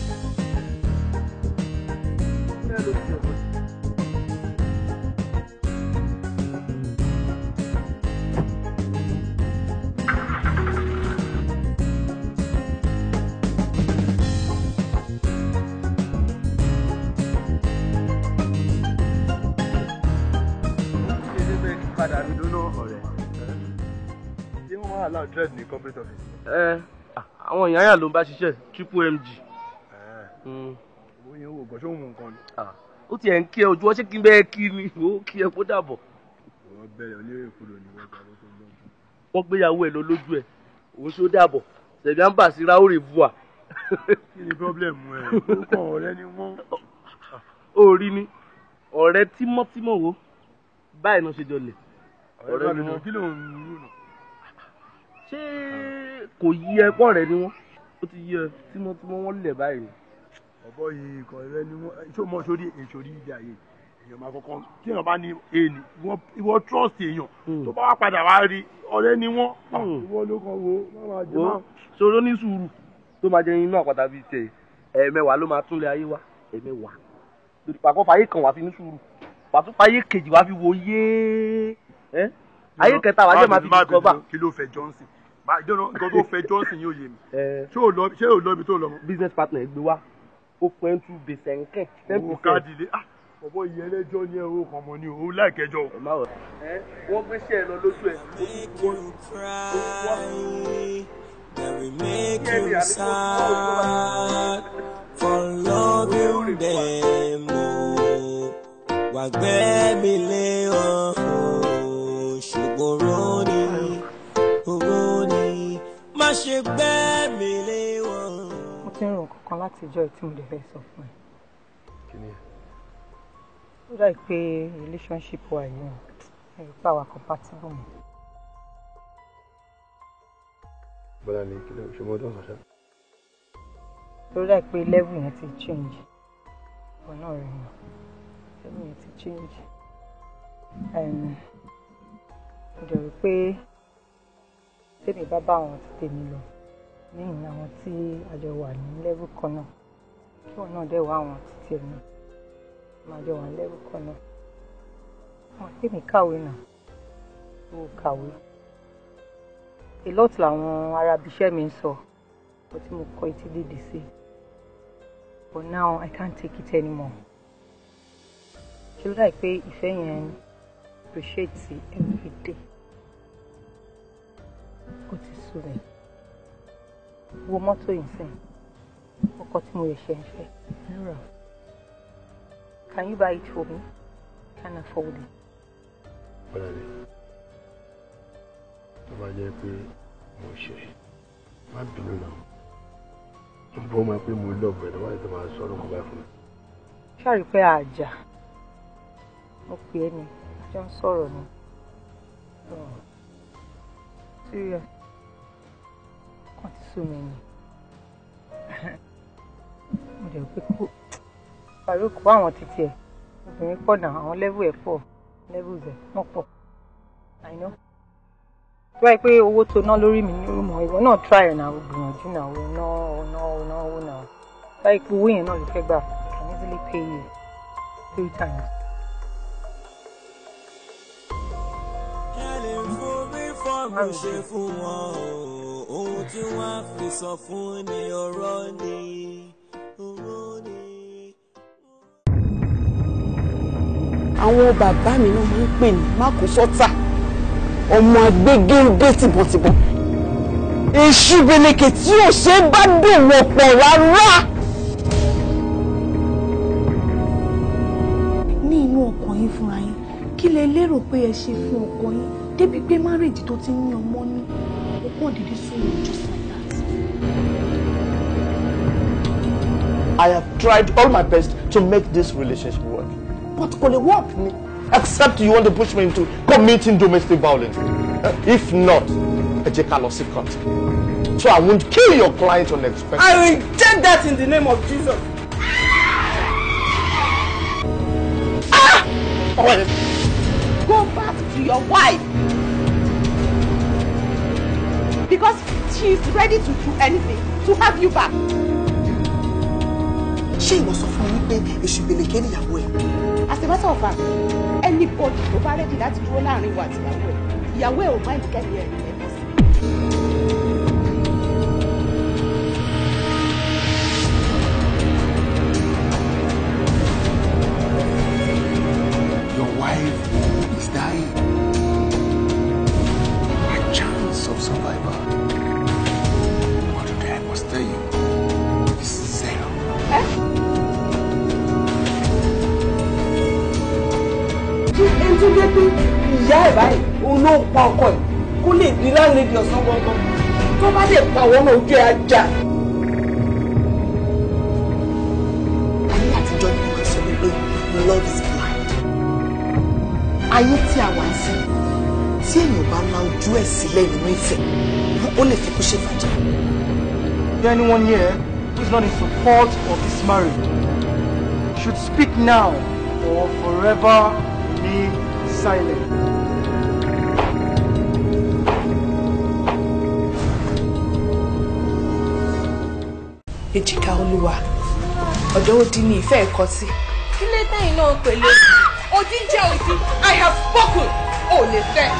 padà mi lónà ọ̀rẹ́ ṣé wọ́n máa allow dread ní corporate office. ẹ àwọn èèyàn yà ló ń bá ṣiṣẹ́ triple mg. owó yẹn wò gbọ́sọ̀ òun nǹkan ni. ó tiẹ̀ ń kí ẹ ojú ọ ṣé kí n bẹ́ẹ̀ kí ni ó kí ẹ kó dàbọ̀. wọ́n bẹ̀rẹ̀ onírè kúrò ní wọ́n gbà lóko lọ́dún. wọ́n gbéyàwó ẹ̀ lọ lójú ẹ̀ òun ṣó dàbọ̀ ṣẹ̀bí à ń bà sí ráórè bua. kí ni pọ́blẹ̀mù ẹ̀ orúkọ ọ̀rẹ́ ni wọ́n. ó rí ni ọ̀rẹ́ tímọ́tímọ́ wo báyìí náà ṣe jọ lẹ̀ ọ̀rẹ́ mi náà kí ló ń rú nà. ṣé kò yí ẹ pọ̀ rẹ ni wọ́n ó ti yí ẹ tímọ́tímọ́ wọ́n lẹ̀ báyìí. ọ̀bọ yìí kan rẹ ni wọ́n ṣó mọ sórí èsòrí ìdí ayé èèyàn máa kọ́kọ́ tí èèyàn bá ní èèní ìwọ trust èèyàn tó bá wá padà wá rí ọ̀rẹ́ ni wọ́n ìwọ ló kàn wo má máa jẹ má. ṣòro ní sùúrù tó máa jẹ inú àpáta bíi tiẹ̀ ẹ̀ẹ̀mẹwàá ló máa túnlẹ̀ ayé wa ẹ̀ẹ̀mẹwàá pàkọ́ fàyè kan wá fi ní sùúrù pàtó fàyè kejì wá fi wo yéé ayé kẹta wàá jẹ́ máa fi discover. kí ló fẹ́ Johnson ìjọba nǹkan tó fẹ́ Johnson yóò yé mi ṣé ò lọ ibi tó lọ mọ́. business partner gbé wá ó pẹ́ ń tú gbèsè nkẹ́. owó káàdì lé ah ọ̀bọ ìyẹn ẹlẹ́jọ́ ní ẹ̀rọ kan mọ́ ni òun láìkẹjọ́. wọ́n gbé sí ẹ lọ lójú ẹ̀ That will make you sad for loving them. Oh, wà gbẹ́ mi lé wọn ṣùgbọ́n rónì rónì má ṣe gbẹ́ mi lé wọn. mo ti ń rò kankan láti ìjọ tí mo lè fẹ́ sọ fún ẹ. kí ni ẹ. ó dà pé relationship wa yìí ẹ̀rù pa wà compatible mọ́. bọ́lá ni kí ló ṣe mọ́ ọdún ọ̀sán. ó dà pé level yẹn ti change ọ̀pọ̀ náà rẹ̀ mọ́ level yẹn ti change. mo dẹ̀ rò pé tèmi bá bá àwọn ti tèmi lọ lẹ́yìn àwọn tí a jọ wà ní level kan náà kí wọn náà dẹ̀ wá àwọn títí ẹ̀ náà máa jọ wà ní level kan náà wọn tèmi kàwé náà ó kàwé a lot làwọn arábíṣẹ́ mi ń sọ bó tí mo kọ etí dìde sí but now I can't take it anymore ṣe ló dàbí pé ìfẹ́ yẹn appreciate every day ó ti sú rẹ̀ wo mọ́tò yìí sìn ọkọ̀ tí mo yẹ ṣe ń fẹ́ lóra can you buy it for me can I afford it. bọ́lá ni tó bá jẹ́ pé mo ṣe má bínú náà ó bọ́ máa pé mo lọ́ọ̀bù ẹ̀ lọ́wọ́ ẹ̀ tó máa sọ ọ́ lóko báyìí fún mi. ṣáàrí pé àjà mo pè é ní jọ ń sọ̀rọ̀ ni serious kàn ti sú mi ni mo dẹ̀ pé kó Farouk kó àwọn títí ẹ̀ obìnrin pọ̀ náà àwọn level ẹ̀ pọ̀ levels ẹ̀ wọ́n pọ̀ I know tó báyìí pé owó tó ná lórí mi ní orúmọ ìwọ náà try ẹ̀ náà gbìyànjú náà ò ná ò ná ò ná owó náà báyìí pé owó yẹn náà ló fẹ́ gbà I can easily pay you three times. ẹlẹ́ forí fọ́ọ̀mù ṣe fún wọn o ohun tí wọ́n á fi sọ fún ni ọ̀rọ̀ ni ọ̀rọ̀ ni. àwọn bàbá mi náà máa ń pè ní mákòsọ́tà ọmọ agbégéńdé tìbọ̀tìbọ̀ èṣù beleke tí ò ṣe é bá dòwò pọ̀ rárá. ní inú ọkàn yín fúnra yín kí lẹ lérò pé ẹ ṣe fún ọkọ yín débi pé márèjì tó ti ń ní ọmọ ní ọkọ dídí sóhun just like that. I have tried all my best to make this relationship work. But kò lè work ni. Except you want to push me into committing domestic violence. Uh, if not, ẹ jẹ́ ká lọ sí court. So I won't kill your client unexpectedly. I will reject that in the name of Jesus. Go back to your wife. Because she is ready to do anything to have you back. ṣé ìwọ sọ fún mi wípé èṣù gbèlèké níyàwó ẹ. As a matter of fact, anybody tó bá ready láti dúró láàrin wa àti ìyàwó ẹ̀, ìyàwó ẹ̀ ò máa ń kẹ́ni ẹ̀ ẹ̀ bọ́ sí. Your wife is dying. My chance of survival. But today I must tell you, is zero. tí ẹni tó jẹ́ pé ìyá ẹ̀ báyìí òun ló pa ọkọ ẹ̀ kó lè di láńlẹ́dì ọ̀sán gbọ́ngàn tó bá lè pa àwọn ọmọ ojú ẹ̀ ajá. ayé àtijọ́ ni wọ́n sọ wípé love is blind. ayé tí a wà ń sìn tí èèyàn bá la ojú ẹ̀ sílẹ̀ nínú ìfẹ́ ó lè fi kú ṣe fàjà. Is there anyone here who is not in support of this marriage? Should speak now or forever remain silent. èjìká olúwa ọ̀dọ́ òdì ni ìfẹ́ ẹ̀kọ́ sí. Kí ló tẹ̀yìn náà pẹ̀lú? Odi ń jẹ́ odi. I have spoken. O lè fẹ́.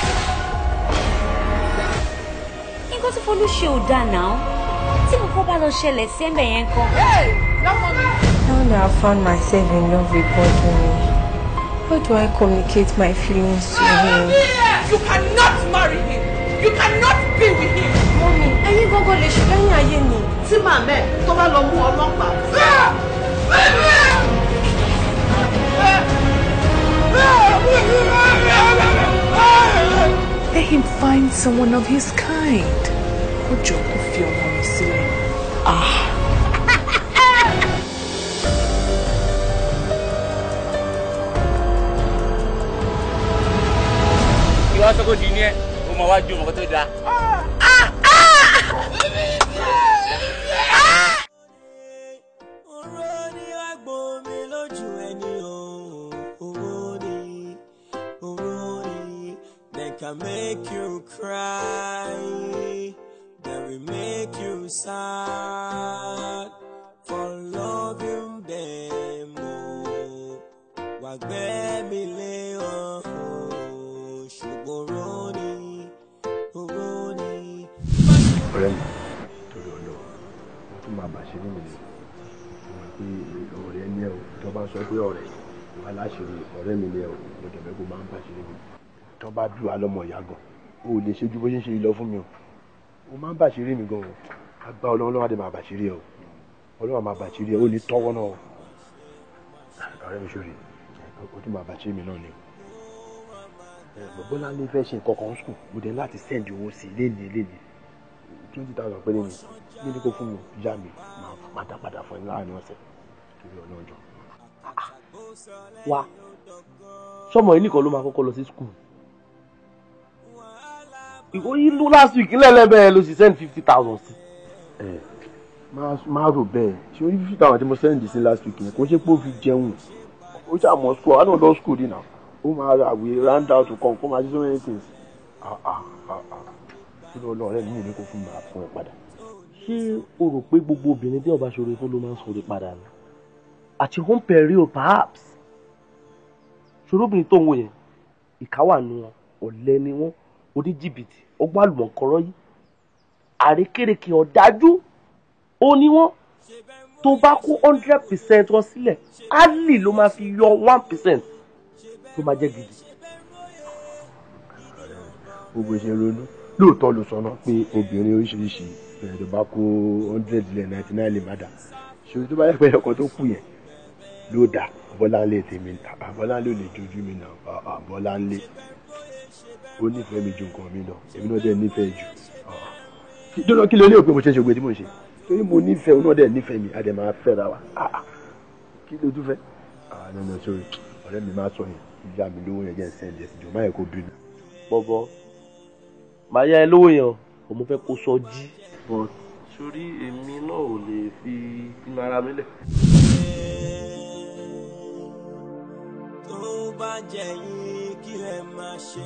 nǹkan tí Folú ṣe ò dáa náà tí kòkó bá lọ ṣẹlẹ̀ sí ẹ̀mbẹ̀ yẹn kan. Now that I've found myself in love with Bodunmi, how do I communicate my feelings to him? You cannot marry him. You cannot be with him. Mọ́mí, ẹ̀yin gbọ́ngàn lè ṣe lẹ́yìn ayé mi. Tí màmá ẹ̀ tó bá lọ mú ọlọ́pàá. Let him find someone of his kind. Kó jọ kó fi ọmọ mi sílẹ̀. Ah. ìwà sọ́kò dì ní ẹ̀ ó máa wá ju ọmọ tó dáa. They can make you cry, they will make you sad for loving them. Oh, wàgbẹ́ mi lé ọ̀hún ṣùgbọ́n rọ́ọ̀nì rọ́ọ̀nì. ọ̀rẹ́ mi torí ọlọ mo tún máa bàṣẹ ní mi lè mo mọ̀ pé ọ̀rẹ́ ní ẹ o tó bá sọ pé ọ̀rẹ́ wà láṣìírí ọ̀rẹ́ mi ní ẹ o mo dẹ̀bẹ́ kó máa ń bàṣẹ ní mi tó bá bí wa lọ́mọ ìyá gan o ò lè ṣe ju bó ṣe ń ṣe lọ fún mi o o máa ń bàṣírí mi gan o agbá ọlọ́run lọ́wọ́ adé máa bàṣírí ẹ o ọlọ́run máa bàṣírí ẹ o ní tọ́wọ́ náà o ọ̀rẹ́ mi ṣòrí o tún máa bàṣírí mi náà ni o bọ́lá ní fẹ́ ṣe nǹkan kan skul mo dẹ̀ láti sẹ́ndì owó sí i léni léni twenty thousand péré ni ní ní kó fún mi yá mi máa padà padà fún ẹ láàrin ọ̀sẹ̀ torí ọlọ́jọ́. wa sọmọ yìí nìkan ló máa kọ́kọ́ lọ sí skul ìwọ yìí ló last week lẹ́lẹ́bẹ̀ẹ́ ló sì send fifty thousand sí. ẹ máa rò bẹ́ẹ̀ ṣé orí fifty thousand tí mo send sí last week yẹn kò ṣe pé ó fi jẹun ó ṣàmọ̀ school àwọn náà lọ school dì náà ó máa ra àwé round out kan kó máa ṣe so many things. kí ló lọ ọ̀rẹ́ mi ní kó fún mi fún ẹ padà. ṣé o rò pé gbogbo obìnrin tí ọba ṣòro fún ló máa ń sọ̀rọ̀ padà ni at your home peril perhaps ṣòro obìnrin tó ń wò yẹn ìkáwà nu wọn ọ̀lẹ ni wọn oníjìbìtì ọgbọ́n àlùmọ̀kọ́rọ́ yìí àrékèrèké ọ̀dájú ó ní wọ́n tó bá kó hundred percent wọn sílẹ̀ ali ló máa fi yọ one percent tó máa jẹ́ gidi. gbogbo ìṣe ronú lóòótọ́ ló sọ náà pé obìnrin oríṣiríṣi bẹ̀rẹ̀ tó bá kó hundred lẹ̀ ninety nine lè má dà ṣòro tó bá yẹ pé ọkọ̀ tó kù yẹn ló dà bọ́láńlé tèmi bọ́láńlé ò lè jojú mi náà bọ́láńlé ó nífẹ̀ẹ́ mi ju nǹkan mi lọ èmi náà dẹ̀ nífẹ̀ẹ́ jù dọ́dọ̀ kí ló ní òpin mo ṣe ń ṣe ògbé tí mo ń ṣe torí mo nífẹ̀ẹ́ òun náà dẹ̀ nífẹ̀ẹ́ mi a dẹ̀ máa fẹ́ ra wa kí ló tún fẹ́ àná náà sórí ọ̀rẹ́ mi máa sọ yẹn ìyá mi lówó yẹn jẹ́ ń sẹ́ndì ẹ̀sìn jù má yẹ kó bínú. bọ́bọ́ màá yá ẹ lówó yẹn o mo fẹ́ kó sọ jí. sórí èmi náà ò lè fi inú ara mi lẹ̀. tó bá jẹ yín kí lẹ máa ṣe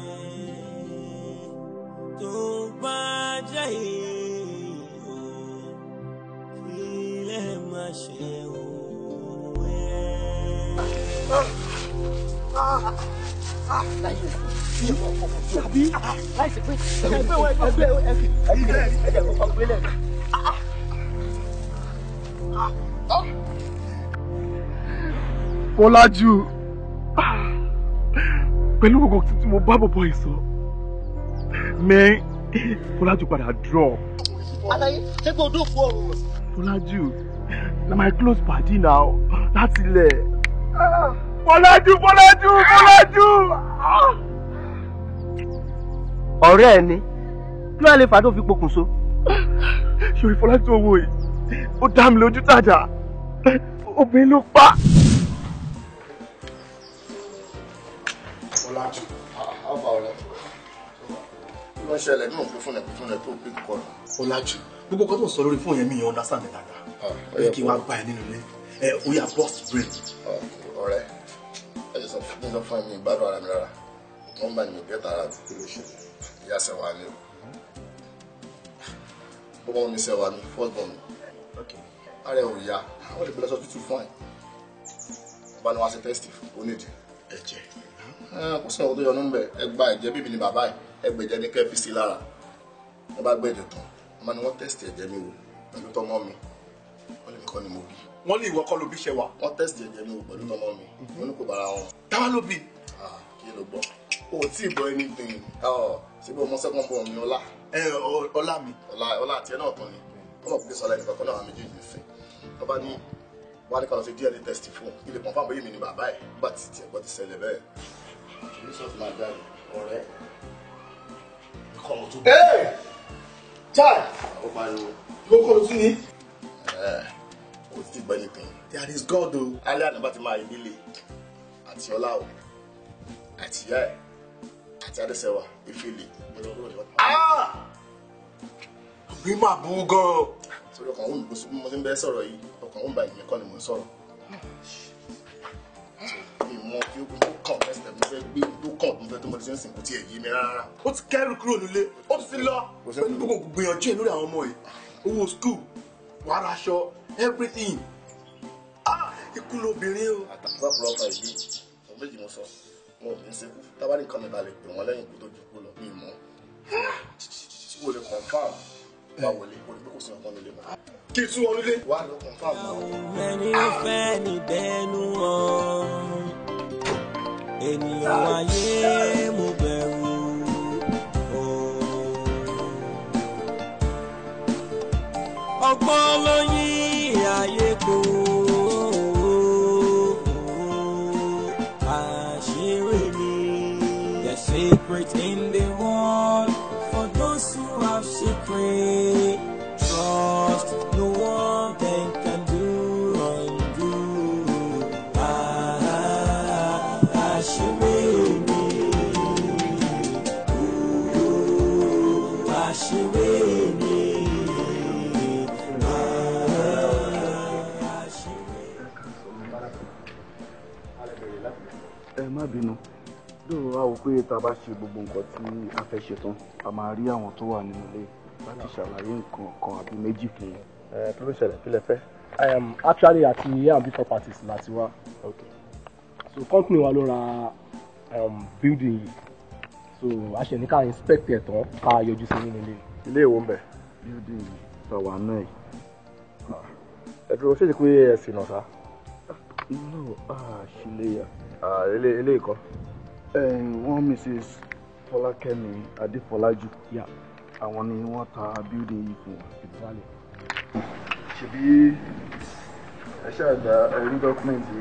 tó bá jẹ yín o kí lẹ máa ṣe o. tàbí láìsí pé ẹgbẹ́ ẹgbẹ́ ẹgbẹ́ ẹgbẹ́ kọ̀ọ̀kan gbélé. Bọ́lájú pẹ̀lú gbogbo tí mo bá bọ̀bọ̀ yìí sọ mẹ́ Bọ́lájú padà draw. Alaye ṣé kò dún fún ọrùn. Bọ́lájú na my close padi now láti ilẹ̀. Bọ́lájú Bọ́lájú Bọ́lájú. ọ̀rẹ́ ẹ ni kí wàá lè fà á tó fi pokùnso. Ṣòrí Bọ́lájú owó yìí ó dá mi lójú tàjà obìnrin ló pa. Bọ́lájú ọba ọ̀rẹ́ kí ló ń ṣẹlẹ̀ nínú òpin fún ẹ̀ fún ẹ̀ tó pé kọ́ ẹ̀. Bọ́lájú gbogbo kan tó ń sọ lórí fóònù yẹn mi yẹn understand dáadáa ó yẹ kí n wá bá ẹ nínú ilé ẹ ó yà burst brain. ọ̀rẹ́ ẹ jẹ́ sọ fún mi sọ fún mi ìgbádùn ara mi rárá wọ́n bá ní ìgbẹ́ta ara mi kí ló ṣe ìyá sẹ́wà ni o bọ́bọ́ mi sẹ́wà ni first born mi ara ẹ̀ ò yá wọ́n lè gbé lọ sọ tútù fún ẹ̀ bá ní wá sí test onídìí ẹ̀jẹ̀ kò sí ọ̀hún tó yọnu bẹ̀ ẹ gba ẹ̀jẹ̀ bíbí ni bàbá ẹ̀ ẹ gbẹ̀jẹ̀ ní kẹ́ẹ̀fì sí lára ẹ bá gbẹ̀jẹ̀ tán ọmọ ni wọ́n test ẹ̀jẹ̀ mi wò pẹ̀lú tọmọ mi wọ́n lè mi kọ́ ni mo bí. wọ́n ní ìwọ kọ́ ló bí ṣe wà. wọ́n test ẹ̀jẹ̀ mi wò pẹ̀lú tọmọ mi wọ́n ní kò bára wọn. táwa ló bí. kí ló gbọ́ o ò tí ì gbọ́ anything síbi ọmọ second born mi ọlá. ẹ ọlá mi. ọlá ọlá àti ẹ náà tán ni ọmọ kò sọ lẹ́nu kankan náà àwọn méjèèjì ń fẹ́ tó bá ní wọ́n á ní ká lọ sí DNA test fún ilé confam bóyá mi ni bàbá ẹ̀ nígbà tí tiẹ̀ gbọ́ ti ṣẹlẹ̀ bẹ́ẹ̀ kì í sọ ti máa jáde ọ̀rẹ́ kọ́ ọ tó bí. chai ó pariwo. ló kọ́ ló tún ní. o ti gbọ́ anything. there is God o. alẹ́ àná bá ti máa ìdílé àti ọlá o àti ìyá ẹ̀ àti adẹ́sẹ̀wà ìfìlè. òbí máa bú gan-an. sórí ọkàn òun bó mo ti ń bẹ sọ̀rọ̀ yìí ọkàn òun bá ìyẹn kọ́ ni mò ń sọ̀rọ̀. mi mọ kí ó tó kàn fẹsẹ̀ mo fẹ́ gbé tó kàn tó fẹ́ tó mo ti ń sìn kò tiẹ̀ yé mi rárá. ó ti kẹ́rù kúrò nílé ó ti lọ pẹ̀lú gbogbo gbìyànjú ẹ̀ lórí àwọn ọmọ yìí owó skul wàrà aṣọ everything ah ikú lóbìnrin o. àtàkùn àpò ọkọ ìdí mo méjì mo sọ wọn ò ní í sekú tábàdì nǹkan mi balẹ̀ pè wọ́n lẹ́yìn ikú tó ju kú lọ mi mọ́ tí wọ́n lè confam wá wọlé kó lè kó sí ọkàn nílé mọ́. kí n tún wọn nílé. wà á lọ confam náà. mẹ́ni ó fẹ́ ní dẹnu wọn ènìyàn ayé mo bẹ̀rù. ọgbọ́n ló yí ayé kó. àṣírí ni the secret in the world for those who have secret trust no one can, can do undo. Ah, àṣírí ni. Ooh, àṣírí ni. ẹ má bínú lóòrò a wò pé tá a bá ṣe gbogbo nǹkan tí a fẹ́ ṣe tán a máa rí àwọn tó wà nínú ilé láti ṣàlàyé nǹkan kan àbí méjì fún wọn. ẹ kí ló ṣẹlẹ̀ kí lẹ fẹ́. I am actually àti A&B properties láti wá. Okay. So company wa ló ra um, building yìí. So a ṣe ní ká inspect ẹ̀ tán ká yọjú sí nínú ilé. ilé ìwò ń bẹ̀. building tàwa náà yìí. ẹ dúró ṣé ti pé ẹ sì nà sá. no a ṣe lè yà. ilé ilé ìkọ́. wọ́n mrs fọlákẹ́mi adéfọlájú àwọn ni wọ́n ta building yìí fún wa. ṣebí ẹ ṣáàdá ẹrí dọ́kúmẹ̀ntì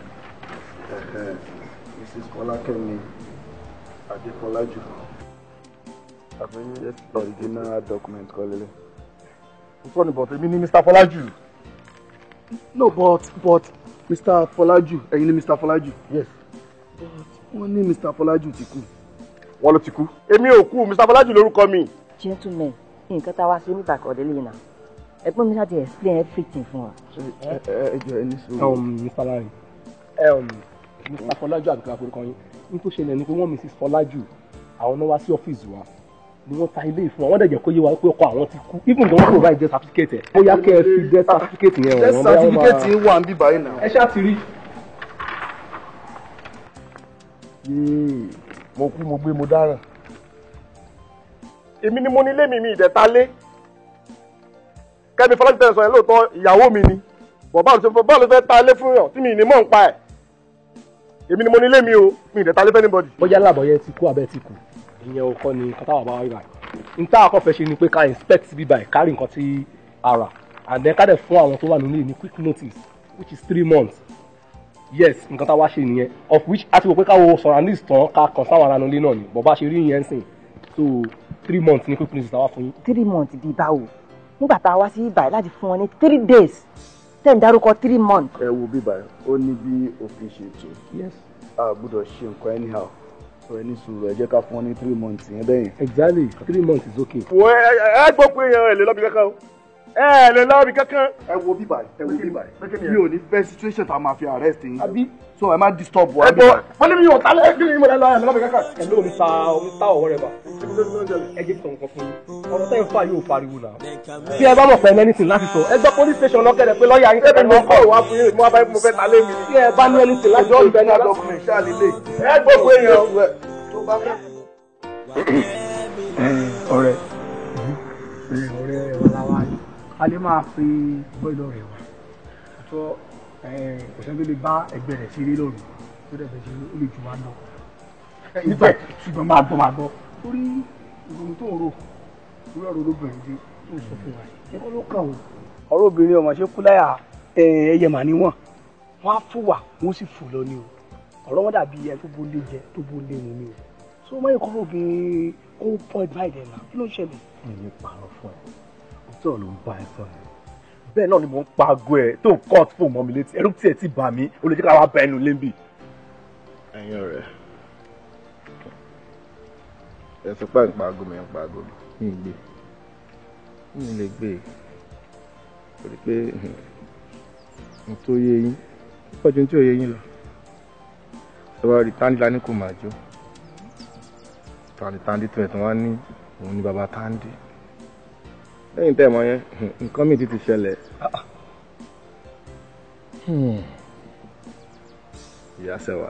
mrs fọlákẹ́mi adéfọlájú àbí original document kọ́ lélẹ̀. sọ ni but èmi ni mr fọlájú. no but but mr fọlájú ẹ̀yin ni mr fọlájú. yes. wọ́n ní mr fọlájú ti kú. wọ́n ló ti kú. èmi ò kú mr fọlájú lórúkọ mi. gentleman nǹkan tá a wá sí níta kọ̀ọ̀dé lè nà ẹ̀gbọ́n mi láti explain everything fún wa. ẹ ẹ jọ ẹni sùúrù. um, mr larry um, mr fọlájú àbíkà forúkọ yín ní tó ṣẹlẹ̀ ni pé wọ́n mrs fọlájú àwọn náà wá sí ọ́fíìsì wa ni wọ́n ta ilé ìfún wa wọ́n dẹ̀ jẹ́ kó yé wa pé ọkọ àwọn ti kú even gan wọ́n provide death certificate ẹ̀ bóyá kẹ́ ẹ fi death certificate yẹn wọ̀n death certificate yìí wà ń bí báyìí náà. ẹ ṣáà ti rí. yéè mo kú mo gbé mo dáràn èmi ni mo ní ilé mi mi ìdẹ̀ta lé kẹ́mi fọlájú tẹ̀sán yẹn lóòótọ́ ìyàwó mi ni bọ̀ báwo ló fẹ́ báwo ló fẹ́ ta lé fún yàn tí mi ì ní mọ̀ ń pa ẹ̀ èmi ni mo ní ilé mi o mi ìdẹ̀ta lé fẹ́ anybody. bóyá làbọ̀yẹ ti kú abẹ́ ti kú ìyẹn ò kọ́ ni nǹkan táwọn bá wá ibà n tá àkọ́ fẹ́ ṣe ni pé ká inspect bíbá ẹ̀ kárí nǹkan tí a rà and then ká dẹ̀ fún àwọn tó wà nílé ní quick notice which is three months yes nǹkan tá a wá ṣe nìyẹn of which a ti wò pé káwo surroundings tán ká kàn sáwọn ará nílé náà ni bọ̀ bá ṣe rí yẹn sìn so three months ní quick notice tá a wá fún yín. three months bíi báwo nígbà tá a wá sí ibà láti fún wọn ní three days tẹ̀ ń dárúkọ three months. ẹ wo bíbá ó ní bí òfin ṣe tó yes a gbọ́dọ̀ ṣe nǹkan anyhow so ẹni sùúrù ẹ jẹ́ ká fún ọ ní three months yẹn bẹ́yìn. exactly three months is okay. wo ẹ ẹ gbọ́ pé èèyàn ẹ lè lọ́bi kankan o ẹ lè lọ́bi kankan. ẹ wo bíbá ẹ wo bíbá mi ò ní fẹ́ situation tá a máa fi arrest yín. àbí so ẹ má disturb wa. ẹ gbọ́ wọ́n ní mi ò tálẹ̀ kí ni mo lè lọ ẹ lọ́bi kankan. ẹ lóò ní ta omi ta ọwọ́ rẹ bá ẹ jẹ́ sọ nǹkan fún yín ọ̀rọ̀ tẹ́yìn fà yóò pariwo náà. bí ẹ bá mọ̀ pé ẹ anything láti sọ ẹ gbọ́ police station lọ́kẹ́rẹ́ pé lọ́ọ̀yà yín ẹ mọ̀ kọ́ ìwà fún yín mo bá mo fẹ́ ta lé mi. bí ẹ bá ní anything láti sọ ìbẹ́ náà document ṣáà lílé. ẹ gbọ́ pé èèyàn tó bá fẹ́. ọ̀rẹ́ ọ̀rẹ́ ẹwà làwa ni a lè máa fi bọ́ọ̀lù rẹ̀ wá àtọ́ kò sẹ́ni tó lè bá ẹgbẹ́ rẹ̀ ṣeré lọ́rùn tó dẹ̀ fẹ́ ṣe ó lè jù wá lọ. nígbà ṣùgbọ́n máa gbọ́ máa gbọ́ torí ìròyìn tó ń rò lórí ọ̀rọ̀ olóbìnrin dé tó ń sọ fún wa yìí ẹ̀kọ́ ló kàn ó. ọ̀rọ̀ obìnrin ọmọ ṣe kú láyà ẹyẹ mà níwọ̀n wọ́n á fò wà wọ́n sì fò lọ ní o ọ̀rọ̀ wọn dàbí ẹ tó bó lé jẹ tó bó lé mu ní o so mọ̀ ẹ̀kọ́ obìnrin ó ń point by them náà kí ló ń ṣẹlẹ̀. mi ní pààrọ̀ fún ẹ òótọ́ ló ń bá ẹ sọ ẹ bẹ́ẹ̀ náà ni mò ń pa aago ẹ tó ń cut fóònù mọ́ mi létí ẹrú tí ẹ ti bà mí ó lè jẹ́ ká wá bá ẹnu lẹ́ńbì. ẹ̀yin ọ̀rẹ́ ẹ sọ pé ń pa aago mi ń pa aago mi mi ì gbé mi ì lè gbé torí pé n tó yé yín púpọ̀ ju n tí ò yé yín lọ ẹ wá rí táńdí ní kò máa jó táńdí táńdí tó ẹ̀ tí wọ́n ní òun ní baba táńdí lẹ́yìn tẹ́ ẹ̀ mọ̀ yẹn nǹkan mi ti ti ṣẹlẹ̀ ìyá sẹ́wà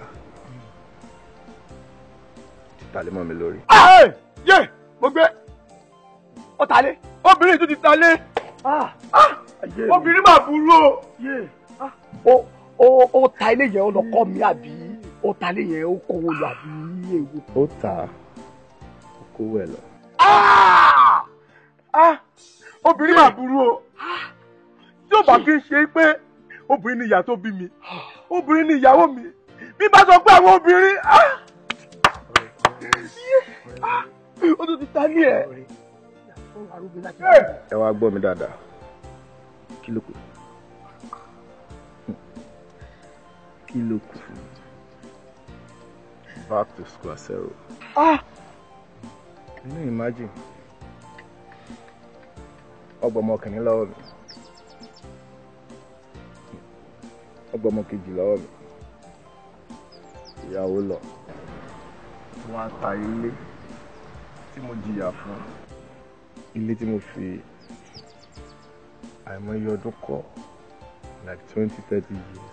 ti tàlé mọ́ mi lórí. yé mo gbé ó ta lé obìnrin tó ti ta lé obìnrin máa burú o. ó ó ta ilé yẹn ó lọ kọ́ mi àbí ó ta ilé yẹn ó kówó lọ àbí èwo. ó tà á ó kówó ẹ lọ. obìnrin máa burú o tí ó bá fi ń ṣe pé obìnrin ni ìyá tó bí mi obìnrin ni ìyàwó mi bí bá sọ pé àwọn obìnrin ó tún ti ta ní ẹ. ẹ wá gbọ́ mi dáadáa kí ló kù kí ló kù back to square zero. can you imagine ọgbà ọmọ kìnínní lọ́wọ́ mi ọgbà ọmọ kejì lọ́wọ́ mi ìyàwó lọ wọ́n á ta ilé tí mo jìyà fún ilé tí mo fi àìmọye ọdún kọ́ like twenty thirty years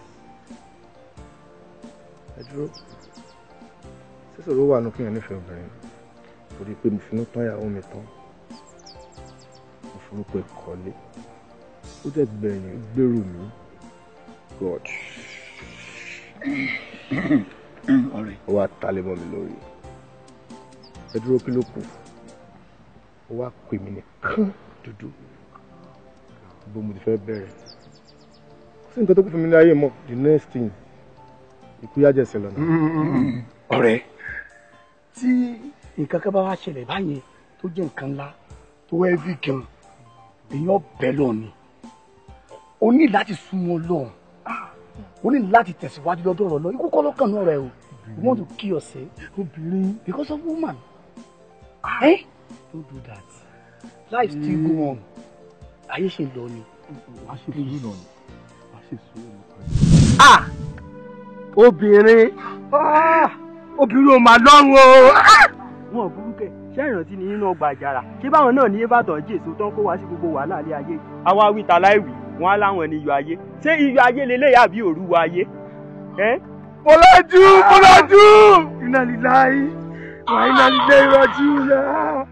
ẹ dúró sísòro wà nù kíyàn nífẹ̀ẹ́ obìnrin torí pé mo finú tán ìyàwó mi tán mo forúkọ ìkọ́lé ó dẹ̀ gbẹ̀yìn gbèrò mi god ọ̀rẹ́ ó wá talé mọ́ mi lórí ẹ dúró kí ló kù ó wá pè mí nìkan dúdú bó mo ti fẹ́ bẹ̀rẹ̀ kò sí nǹkan tó kù fún mi ní ayé mọ́ the next thing ikú yá jẹ̀sẹ̀ lọ́nà. ọ̀rẹ́ tí nǹkan kan bá wá ṣẹlẹ̀ báyẹn tó jẹ́ nǹkan ńlá tó ẹ́ẹ́fì gan èèyàn bẹ́ẹ̀ lọ ni o ní láti súnmọ́ lọ́hùn o ní láti tẹ̀síwájú lọ́dọ̀ ọ̀rọ̀ lọ ikú kọ́ lọ́kàn náà rẹ o you want to kill yourself obìnrin because of woman eh don't do that life still go on ayé ṣe lọ ni. wàá ṣe sùúrù náà ni wàá ṣe sùúrù náà. ah obìnrin ah obìnrin ò mà lọ́rùn o. wọn ò burú kẹ ṣé ìrántí ni nínú ọgbà àjàrà ṣé báwọn náà ní ìbàdàn jésù tó ń kó wá sí gbogbo wàhálà ilé ayé yìí. àwa wí ta láìwí wọn á láwọn ní iyọ̀ ayé ṣé iyọ̀ ayé lélẹ́yìí àbí òruwọ ayé. Bọ́lájú Bọ́lájú iná lílá yìí wà iná lílé ìrọ̀jú náà.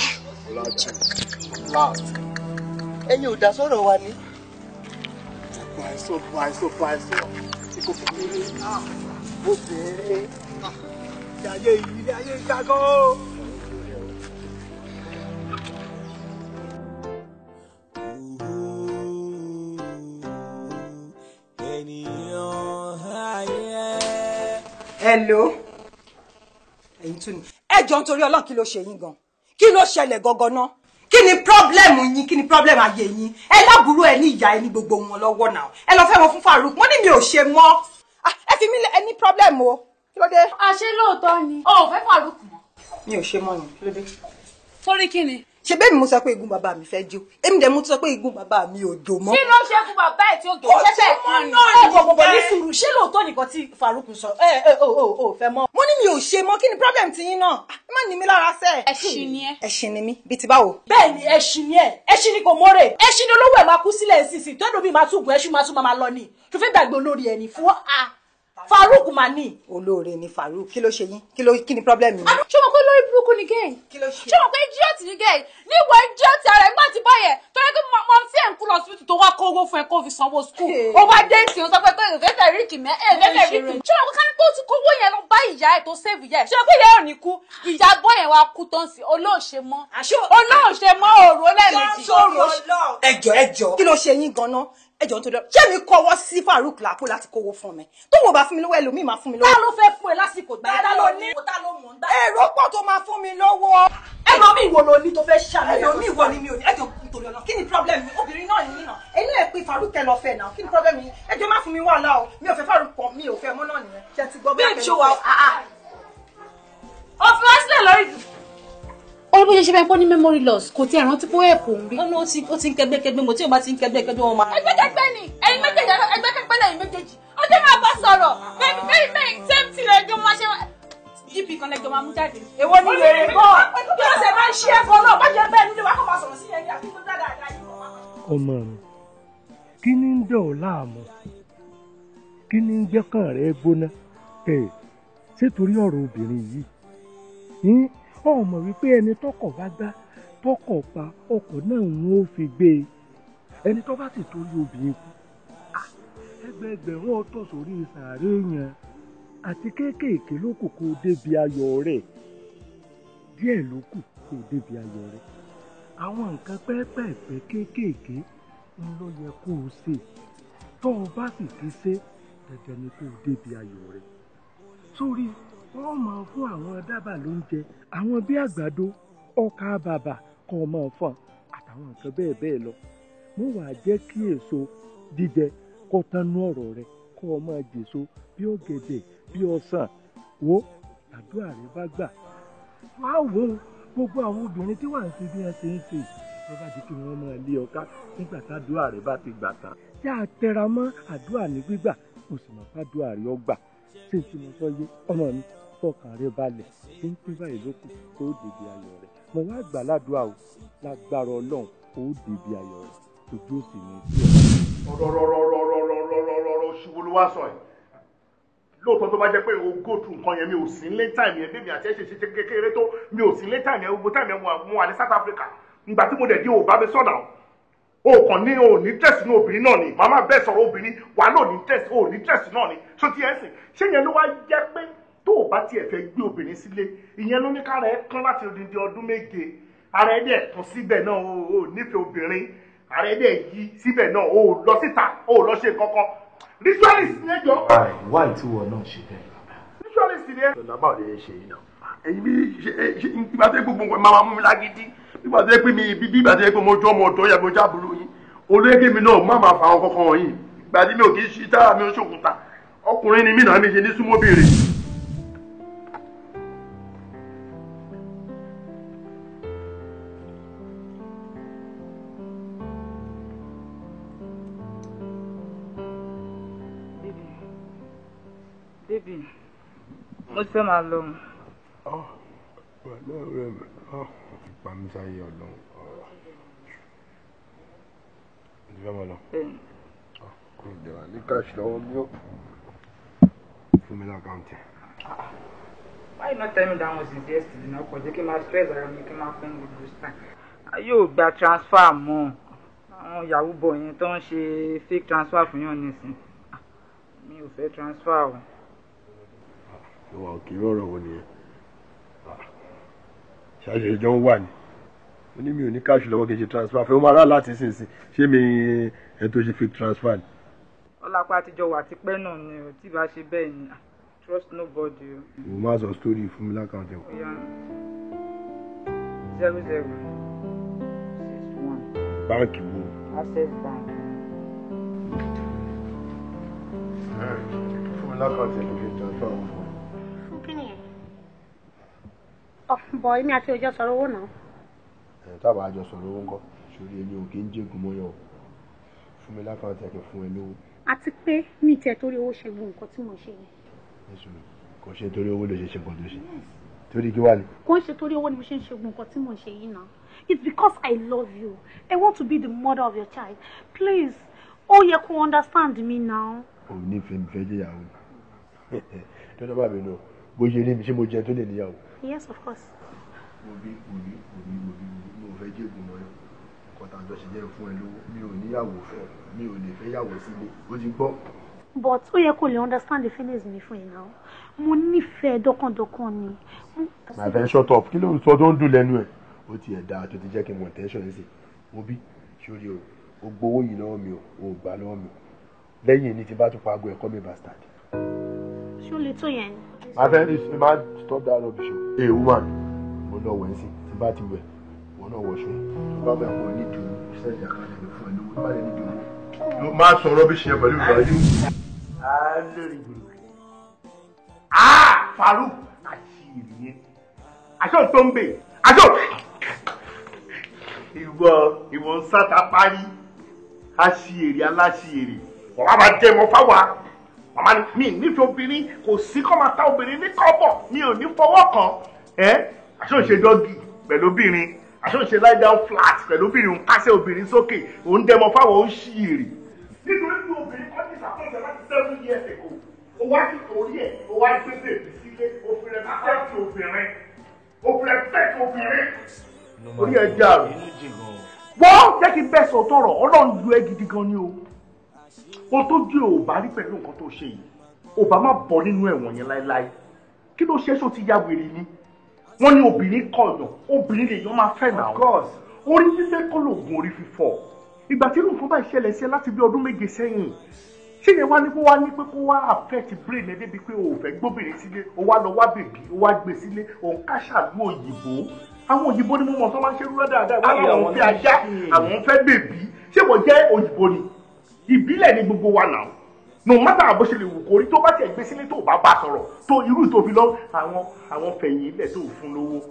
ẹ̀yin ò dá sọ̀rọ̀ wa ni. Bàìsọ̀ bàìsọ̀ bàìsọ̀ ikú kékeré obìnrin. Ilé ayé yìí ilé ayé ìgbàgbọ́. hello ẹ̀yin tún ni ẹ jọ nítorí Ọlọ́run kí ló ṣe yín gan kí ló ṣẹlẹ̀ gangan náà kí ni pírọ́blẹ́mù yín kí ni pírọ́blẹ́mù ayé yín ẹ lábúrò ẹ ní ìyá ẹ ní gbogbo wọn lọ́wọ́ náà ẹ lọ fẹ́ wọn fún Farouk wọ́n ní mi ò ṣe mọ́ Ah, ẹ fi mí lẹ ẹ ní pírọ́blẹ́mù o kí ló dé. àṣé lóòótọ́ ni o ò fẹ́ Farouk mọ́. mi ò ṣe mọ́ ni kí ló dé. torí kí ni. ṣe bẹ́ẹ̀ mi mo sọ pé igun bàbá mi fẹ́ jó èmi dẹ̀ mo tún sọ pé igun bàbá mi ò jó mọ́. kí ló ṣe fún bàbá ẹ̀ tí ó Kò gbé ṣe ṣẹ́fẹ̀ mọ́ kan ni. náà ẹ ni. bọ̀ bọ̀ ní sùúrù ṣé lóòótọ́ nìkan tí Farouk sọ ẹ ẹ o o o fẹ́ mọ́. mo ní mi ò ṣe mọ́ kí ni problem ti yín náà Ah, ẹ má ní mi lára sẹ́. ẹṣin ni ẹ. ẹṣin ni mí bíi ti báwo. bẹ́ẹ̀ ni ẹṣin ni ẹ ẹṣin ni kò mọ́rẹ̀ ẹṣin ni olówó ẹ̀ máa kú sílẹ̀ sísìn tó ẹ̀dọ̀ mi máa tún gun ẹṣin máa tún máa lọ ni tó fẹ́ gbàgbé olórí ẹ̀ ní fún a Farouk mà ní. olóore ni Farouk kí ló ṣe yín kí ló kí ni problem yín. ṣé mo pé lórí burúkú ni gẹ́ẹ̀ ṣé mo pé idiot ni gẹ́ẹ̀ níwọ̀ idiot ara ẹ̀ má ti báyẹ̀ tó yẹ kí mo mo fi ẹ̀ ń kú lọ síbítù tó wá kó owó fún ẹ kó fi sanwó skul ó wá dé ìsìn ó sọ pé pé ìfẹ́fẹ́ ríkì mẹ́ ẹ̀ ìfẹ́fẹ́ ríkì ṣé mo pé ká ní pé ó ti kówó yẹn lọ bá ìyá ẹ̀ tó save ìyá ẹ̀ ṣé mo pé ìyá ẹ̀ ò ní kú ìyá bọ́ yẹn wá kú tán sí olóòṣe mọ́ olóòṣe mọ́ òru lẹ́ẹ̀mejì ẹjọ ẹjọ kí ló ṣe yín ganan ẹjọ nítorí ọ ṣé mi kọ́wọ́ sí Farouk lápò láti kówó fún mi tó wò bá fún mi lówó ẹlòmíì máa fún mi lówó. ta ló fẹ́ fún ẹ lásìkò gbà yẹn ta ló ní ta ló mọ̀ ń gbà. èrò pọ̀ tó máa fún mi lówó. ẹ̀rọ mi ìwọ ló ní tó fẹ́ ṣàlàyé. ẹ̀rọ mi ìwọ ni mi ò ní ẹjọ nítorí ọ̀nà kí ni problem mi obìnrin náà ni mí náà ẹni lè pe Farouk ẹ lọ fẹ́ náà kí ni problem mi ẹjọ má fún mi wàhálà o mi ò fẹ́ Farouk kan mi ò fẹ́ mọ́ náà nìyẹn ṣe ti gbọ́ bí Babe, ṣó wa- ó fi wá sílẹ̀ lórí ó bó ṣe ṣe fẹ́ pọ́ ní memory loss kò tí ẹ̀ rántí pé ó ẹ̀pọ̀ ń rí. ó ní ó ti ó ti ń kẹgbẹ́kẹgbẹ́ mo tí ò bá ti ń kẹgbẹ́kẹgbẹ́ wọn máa. ẹgbẹ́kẹgbẹ́ ni ẹ̀yin méjèèjì ẹgbẹ́kẹgbẹ́ lẹ́yìn méjèèjì ó jẹ́ máa bá sọ̀rọ̀ bẹ́ẹ̀ni bẹ́ẹ̀ni bẹ́ẹ̀ni same thing lẹ́jọ́ máa ṣe gp kan lẹ́jọ́ máa mú jáde. èwo ni wèrè gan bí ó ṣe máa ń ṣe ẹ̀fọ́ náà má jẹ́ bẹ́ẹ̀ nílé wa kó máa sọ̀rọ̀ sí yẹn ní àbíkú dáadáa yìí. ọmọ mi kí ni ń dọ̀ ọ́ láàmú kí ni ń jẹ́kàn rẹ gbóná ẹ ṣé torí ọ̀rọ̀ obìnrin yìí ní ọmọ wípé ẹni tọkọ̀ bá gbá tọkọ̀ pa ọkọ̀ náà ń ó fi gbé e ẹni tó bá sì torí obìnrin kú ah, ẹgbẹẹgbẹ̀rún ọ̀tọ̀ sórí sàárè yẹn àti kéékèèké ló kù kó o débi ayọ̀ rẹ̀ díẹ̀ ló kù kó o débi ayọ̀ rẹ̀ àwọn nǹkan pẹ́ẹ́pẹ́ẹ̀pẹ́ kéékèèké ń lọ yẹ kó o ṣe tó o bá sì ti ṣe dandan ni kó o débi ayọ̀ rẹ̀ sórí wọ́n máa fún àwọn dábàá lóúnjẹ àwọn bí àgbàdo ọkà bàbà kọ́ ọ máa fọ́n àtàwọn nǹkan bẹ́ẹ̀ bẹ́ẹ̀ lọ mo wà jẹ́ kí èso jíjẹ kó tánú ọ̀rọ̀ rẹ kó o máa jèso bí ọ̀gẹ̀dẹ̀ bí ọsàn wo àdúrà rẹ bá gbà wá wò ó gbogbo àwọn obìnrin tí wà ń ṣe bí wọn ṣe ń ṣe ló bá di kí wọn máa lé ọká nígbà tádùá rẹ bá ti gbà tán yá a tẹra mọ́ àdúrà ní gbígbà mo sì mọ̀ fádùá rẹ ọgbà ṣé n tí mo sọ yé ọmọ mi fọkàn rẹ balẹ̀ tí ń pín báyìí lókù tó dèbí ayọ̀ rẹ mo wá gbà ládùúgbà o lágbára Ọlọ́run ó dèbí ayọ̀ rẹ ojú òsì ní í ọ̀rọ̀ ṣubú ló wá sọ ẹ̀ lóòótọ́ tó bá jẹ́ pé o go through nǹkan yẹn mi ò sí ní time yẹn bébí àti ẹ̀ṣẹ̀ ṣe kékeré tó mi ò sí ní time yẹn gbogbo time yẹn mo wà ní South Africa ìgbà tí mo dẹ̀ dé o bá mi sọ̀nà o kàn ní o ní tẹ̀sí ní obìnrin náà ni màmá bẹ́ẹ̀ sọ̀rọ̀ obìnrin wà náà ní tẹ̀sí o ní tẹ̀sí náà ni so ti ẹ̀ sìn ṣé yẹn ló wá jẹ́ pé tó o bá tiẹ̀ fẹ́ gbé obìnrin sílé ìyẹn ló ní kára ẹ kán láti odindi ọdún méje ara ẹ dẹ̀ tún síbẹ̀ náà o ò nífẹ̀ẹ́ obìnrin ara ẹ dẹ̀ yí síbẹ̀ náà o ò lọ síta o ò lọ ṣe kankan ritualist ní ẹjọ́ wá ìtúwọ̀ náà ṣe bẹ́ẹ̀. ritualist ní ẹ. ọ̀nà báwo lè ṣe yìí náà èyí bí ṣe ṣe ìgbà tó yẹ gbogbo nǹkan máa mú mi lágídí nígbà tó yẹ pé mi bí ìgbà tó yẹ pé mo jọ ọmọ ọ̀dọ́ yẹ mo jábùrú yín olóyè mi náà má máa fa àwọn kankan wọ̀nyí ìgbà tí mi ò kì í ṣí tára mi ò ṣòkúta ọkùnrin ni mí náà mi ṣe ní súnmọ́bìnrin. bébì mo ti fẹ́ máa lọ. pẹ̀lú ọ̀rẹ́ mi pàmísáyé ọ̀dọ́n ti fẹ́ mọ̀ lọ. kò dé wà ní káàṣì lọ́wọ́ bí ó fún mi lákàntì. why you not tell me that one since yesterday náà kò jẹ́ kí n máa stress ara mi kí n máa fún gbogbo time. ayé ò gba transfer mọ́ àwọn yahoo boy yẹn tó ń ṣe fake transfer fún yàn nísìn mi ò fẹ́ transfer o. ìwà òkè rọrọ wo nìyẹn ṣáṣe ìjọ ń wà ní mo ní mi ò ní káàṣì lọ́wọ́ kí n ṣe transfer fẹ́ ó máa rà láti sínsìn ṣé mi ẹ tó ṣe fake transfer ni. ọlápá àtijọ́ wà tipẹ́ náà ni ò tí bá ṣe bẹ́ẹ̀ ni trust nobody o. mo máa sọ story fún mi lákàntì o. Oya. zero zero six one báǹkì wo. access bank. fún mi lákàntì ẹ̀ ló fi transfer wọn fún mi. fún kí nìyẹn bọ èmi àti òjò sọ̀rọ̀ owó náà ẹ̀ tábà àjọ sọ̀rọ̀ owó ńkọ́ sórí èmi ò kí ń jẹ́gun mọ́yọ̀ o fún mi lákàntì ẹ̀ kí n fún ẹ lówó. àti pé mi tiẹ̀ torí owó ṣe gbogbo nǹkan tí mo ṣe yẹn Èsù kò ṣe torí owó lè ṣe ṣe nǹkan tó ṣe torí kí wà ní. kò ń ṣe torí owó ni mo ṣe ń ṣe gbogbo nǹkan tí mo ṣe yìí náà it's because I love you I want to be the mother of your child please ó yẹ kó understand me now. o nífẹ̀ẹ́ mi fẹ́ jẹ́yàwó tọ́jọ́ bá mi nù bó ṣe rí mi ṣé mo jẹ tó lè níyàwó. yes of course. mo bí mo bí mo bí mo bí mo fẹ́ jẹ́gun mọ́yọ̀ nǹkan tá a jọ ṣe jẹ́ fún ẹ lówó mi ò níyàwó fẹ́ mi ò lè fẹ́ yàwó sílé ó ti gbọ́. but ó yẹ kó lè understand the feelings mi fún yìí náà mo nífẹ̀ẹ́ dọ́kàndọ́kàn ni. my friend shut up kí ló ń sọ tó ń dùn lẹ́nu ẹ̀ ó ti ẹ̀ dáa tó ti jẹ́ kí n mọ̀ tẹ́ńsọ̀n ẹ̀ sí mo bí sórí o o gbowó yìí lọ́wọ́ mi o o gbà lọ́wọ́ mi lẹ́yìn ní ti bá tún pago ẹ̀kọ́ mi bastard. ṣé ó lè tó yẹn ni. my friend is ma stop that rubbish o. hey woman mo lọ wẹ̀ sí tí bá ti wẹ̀ wọn náà wọ̀ ṣùn tó bá bẹ̀ kó ní ìdùnnú sẹ́ẹ̀dì àkàndé mi fún ẹ lówó tó bá lè ní ìdùnnú. má sọ rubbish yẹn pẹ̀lú ìgbà yìí. alórí gbòòrò ah Farouk àṣírí yẹn aṣọ tó ń bè aṣọ ìwọ ìwọ ń sáta parí àṣìírí aláṣìírí wàá máa jẹ mọ fáwa màmá ni mi nífẹ̀ẹ́ obìnrin kò sí kọ́ máa ta obìnrin ní kọ́bọ̀ mi ò ní fọwọ́ kan ẹ́ aṣọ ń ṣe dọ́gì pẹ̀lú obìnrin aṣọ ń ṣe lie down flat pẹ̀lú obìnrin òun kásẹ̀ obìnrin sókè òun dẹmọ fáwọn ó ṣìírí nítorí tí obìnrin kọ́ ní ìṣàkóso láti seven years ago ó wá sí orí ẹ̀ ó wá gbé bèbí sílé ó fi rẹ̀ fẹ́ẹ̀tì obìnrin ó fi rẹ̀ fẹ́ẹ̀tì obìnrin orí ẹ̀ já rò wọ́n jẹ́ kí n bẹ́ sọ tọrọ ọlọ́run lu ẹ́ gidi gan ni o ohun tó jẹ́ ò bá rí pẹ̀lú nǹkan tó ṣe yìí ò bá má bọ́ nínú ẹ̀wọ̀n yẹn láéláé kí ló ṣe é ṣó ti ya wèrè ni wọ́n ní obìnrin kọ̀ọ̀yàn obìnrin lèèyàn máa fẹ́ náà orí fífẹ́ kọ́ lóògùn orí fífọ́ ìgbà tí irú nǹkan bá ìṣẹ̀lẹ̀ sí ẹ láti bí ọdún méje sẹ́yìn ṣé yẹn wá ní kó wá ní pé kó wá affect brain ẹ débi pé o ò fẹ́ gbóbìnrin sílé o wá lọ wá bèbí o wá gbé sílé o ń káṣàlú òyìnbó àwọn òyìnbó ni mo mọ̀ tó máa ń ṣe rúrọ́ dáadáa wọ́n láwọn ń fẹ́ ajá àwọn ń fẹ́ bèbí ṣé wọ́n jẹ́ òyìnbó ni ìbílẹ̀ ni gbogbo wa náà no matter bó ṣe lè wù kórí tó bá tiẹ̀ gbé sílé tó bá bá sọ̀rọ̀ tó irú tó fi lọ àwọn àwọn fẹ̀yìn ilẹ̀ tó fún lówó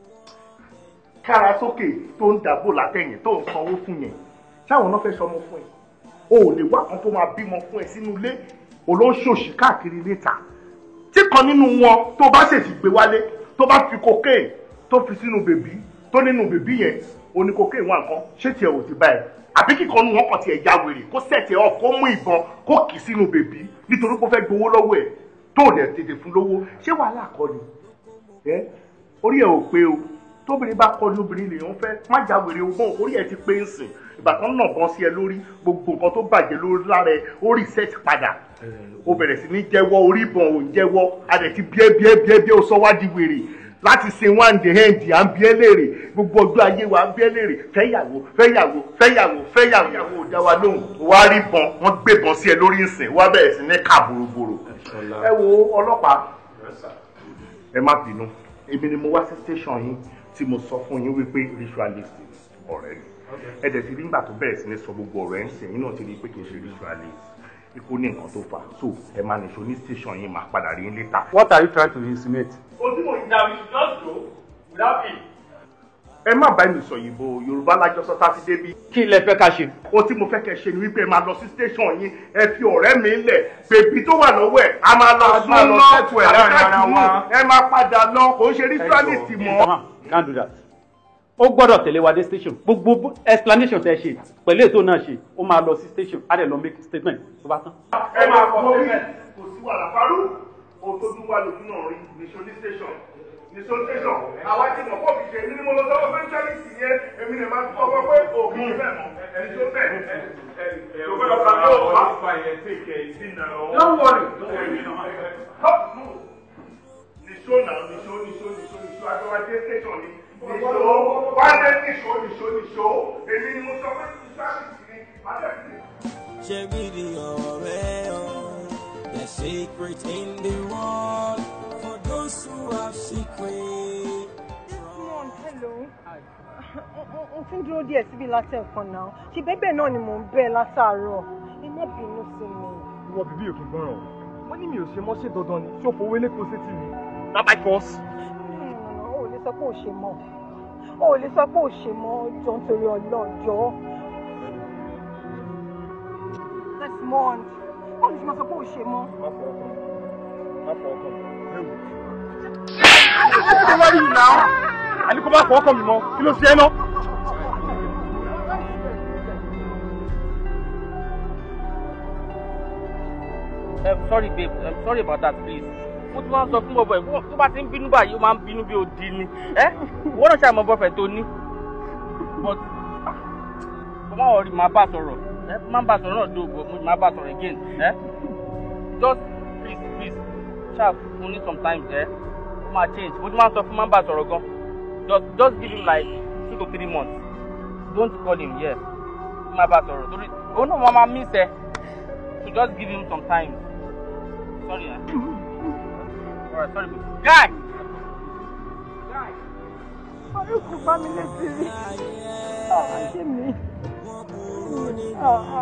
kára sókè tó ń dàbò látẹ̀yìn tó ń sanwó fún yẹn ṣáwọn náà fẹ́ sọmọ fún ẹ o ò lè wá kan tó máa bímọ fún ẹ sínú ilé olóṣòṣì káàkiri létà tí kan nínú wọn tó bá ṣèṣì gbé wálé tó bá fi cocaine tó fi sínú bèbí tó nínú bèbí yẹn oní cocaine wà nǹkan ṣé tiẹ̀ ò ti bá ẹ àbí kíkan nu wọn kàn tiẹ̀ ya wèrè kó sẹ̀tẹ̀ ọ̀ kó mú ìbọn kó kì í sínú bèbí nítorí kó fẹ́ gbowó lọ́wọ́ ẹ̀ tó ò dẹ̀ tètè fún lówó ṣé wàhálà kọ́ ni ẹ orí ẹ̀ ò pé o tóbìnrin bá kọ́ ni obìnrin lèèyàn fẹ́ má já wèrè o mọ́ orí ẹ̀ ti pé ń sìn ìgbà kan náà bọ́n sí ẹ lórí gbogbo nǹkan tó bàjẹ́ lórí lára ẹ ó reset padà ó bẹ̀rẹ̀ sí ní jẹ́wọ́ orí ìbọn ò ń jẹ́wọ́ adẹ̀ ti bíẹ́ bíẹ́ bíẹ́ bíẹ́ ó sọ wá di wèrè láti sin one day end à ń bíẹ́ léèrè gbogbo ọjọ́ ayé wa à ń bíẹ́ léèrè fẹ́yàwó fẹ́yàwó fẹ́yàwó fẹ́yàwó ìyàwó ò dá wa lóhùn wá rí bọn wọ́n gbé bọn sí ẹ lórí ìsìn wá bẹ̀rẹ̀ sí ní kà bòròbòrò ẹ wo ọlọ́pàá ẹ má bínú èmi ni mo wá sí station yín tí mo sọ fún yín wípé ritualist ọ̀rẹ́ ni ẹ dẹ̀ ti rí nígbà tó bẹ̀rẹ̀ sí ní sọ gbogbo ọ̀rọ̀ ẹ̀ ń sìn yín náà ti rí i pé kì í ṣe ritualist ikú ní nǹkan tó fà so ẹ máa nìṣó ní station yín máa padà rí yín later. What are you trying to insinuate? ojúmọ̀ ìjà we should just go without him. ẹ má bá mi sọ òyìnbó yorùbá lájọ sọ tá a ti débi. Kí lẹ fẹ́ ká ṣe? ohun tí mo fẹ́ kẹ́ ṣe ni wípé ẹ máa lọ sí station yín ẹ fi ọ̀rẹ́ mi lẹ̀ bèbí tó wà lọ́wọ́ ẹ̀ a máa lọ A sún máa lọ lọ settle ẹ̀ láàrin ara àbíkájú wa. ẹ máa padà lọ kò ń ṣe ritualist mọ́. Mama, can't do that. Ó gbọ́dọ̀ tẹ̀lé wa dé station. Gbogbo explanation tẹ ṣe pẹ̀lú ètò náà ṣe, ó máa lọ sí station, á dẹ̀ lọ make statement tó bá tán. ẹ máa kọ sílẹ̀ kò sí wàhálà farú ohun tó dún wá lójú náà rí nìṣó ní station nìṣó station àwa ti mọ̀ pọ̀ kìí ṣe èmi ni mo lọ sọ́wọ́ fẹ́ńtálìtì yẹn èmi ni màá tún ọkọ pé òkè bẹ́ẹ̀ mọ̀ nìṣó bẹ́ẹ̀ lọ́gbọ́dọ̀ kan ló wà. Don't worry. Huh? No. Nìṣó náà nìṣó nìṣó nìṣó nìṣó àjọwájé station ni nìṣó wájé nìṣó nìṣó nìṣó èmi ni mo sọ pé fẹ́ńtálìtì ni màá dẹ̀ fi. Ṣé gidi ọ̀rẹ́ o? The secret in the world for those who have secret. Simon, hello. N ti ń dúró díẹ̀ síbi látẹ̀kọ́ náà. Ṣé bẹ́bẹ̀ náà ni mò ń bẹ̀ látàárọ̀? Ẹ má bínú sí mi. Ìwọ bíbí òkè gbọ́ràn. Wọ́n ní mi ò ṣe mọ́ ṣe dandan ni. Ṣé o fowó lé kóṣe tì mí? Not by force. O ò lè sọ pé ò ṣe mọ́. O ò lè sọ pé ò ṣe mọ́ jọ nítorí ọlọ́jọ́. Desmond, o lè sọ pé ò ṣe mọ́. Má fọ ọkọ mi. Ewu. Ṣé wá rí mi náà? Àní kò má fọ ọkọ mi mọ́. Kí ló ṣe é náà? I'm sorry babe I'm sorry about that please mo ti máa ń sọ fún bọ̀bọ̀ ẹ̀ tó bá ti ń bínú báyìí ó máa ń bínú bí odi ni ẹ́ wọ́n náà ṣàmọ́ bọ́fẹ̀ tó ní but bàbá ọ̀rí máa bá sọ̀rọ̀ ẹ́ máa bá sọ̀rọ̀ náà dóògbò mo máa bá sọ̀rọ̀ again ẹ́ just please please ṣáà fún ní sometimes ẹ́ ó máa change mo ti máa ń sọ fún máa bá sọ̀rọ̀ gan just just give him like two to three months don't call him yeah máa bá sọ̀rọ̀ torí òun náà máa máa miss ẹ so just give him some time sorry eh. Alright, sorry. Guy! Faruk bá mi létí rí. Àwọn ṣé mi. Àwọn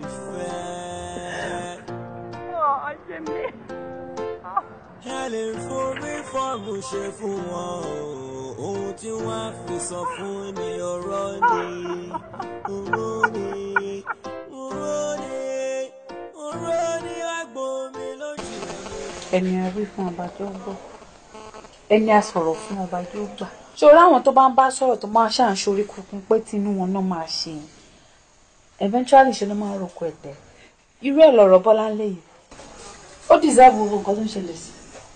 ṣé mi. ẹ lè forí fọ́ọ̀mù ṣe fún wọn o ohun tí wọ́n á fi sọ fún ni ọ̀rọ̀ ni ọ̀rọ̀ ni ọ̀rọ̀ ni ọ̀rọ̀ ni àgbo mi lójú ẹni a wí fún ọba tó gbọ́ ẹni a sọ̀rọ̀ fún ọba tó gbà ṣòro àwọn tó bá ń bá sọ̀rọ̀ tó máa ṣàn sórí kunkun pé tinú wọn náà máa ṣe eventually ṣe ló máa roko ẹ̀tẹ̀ irú ẹ̀ lọ̀rọ̀ bọ́lá ń lé yìí ó deserve gbogbo nǹkan tó ń ṣẹlẹ̀ sí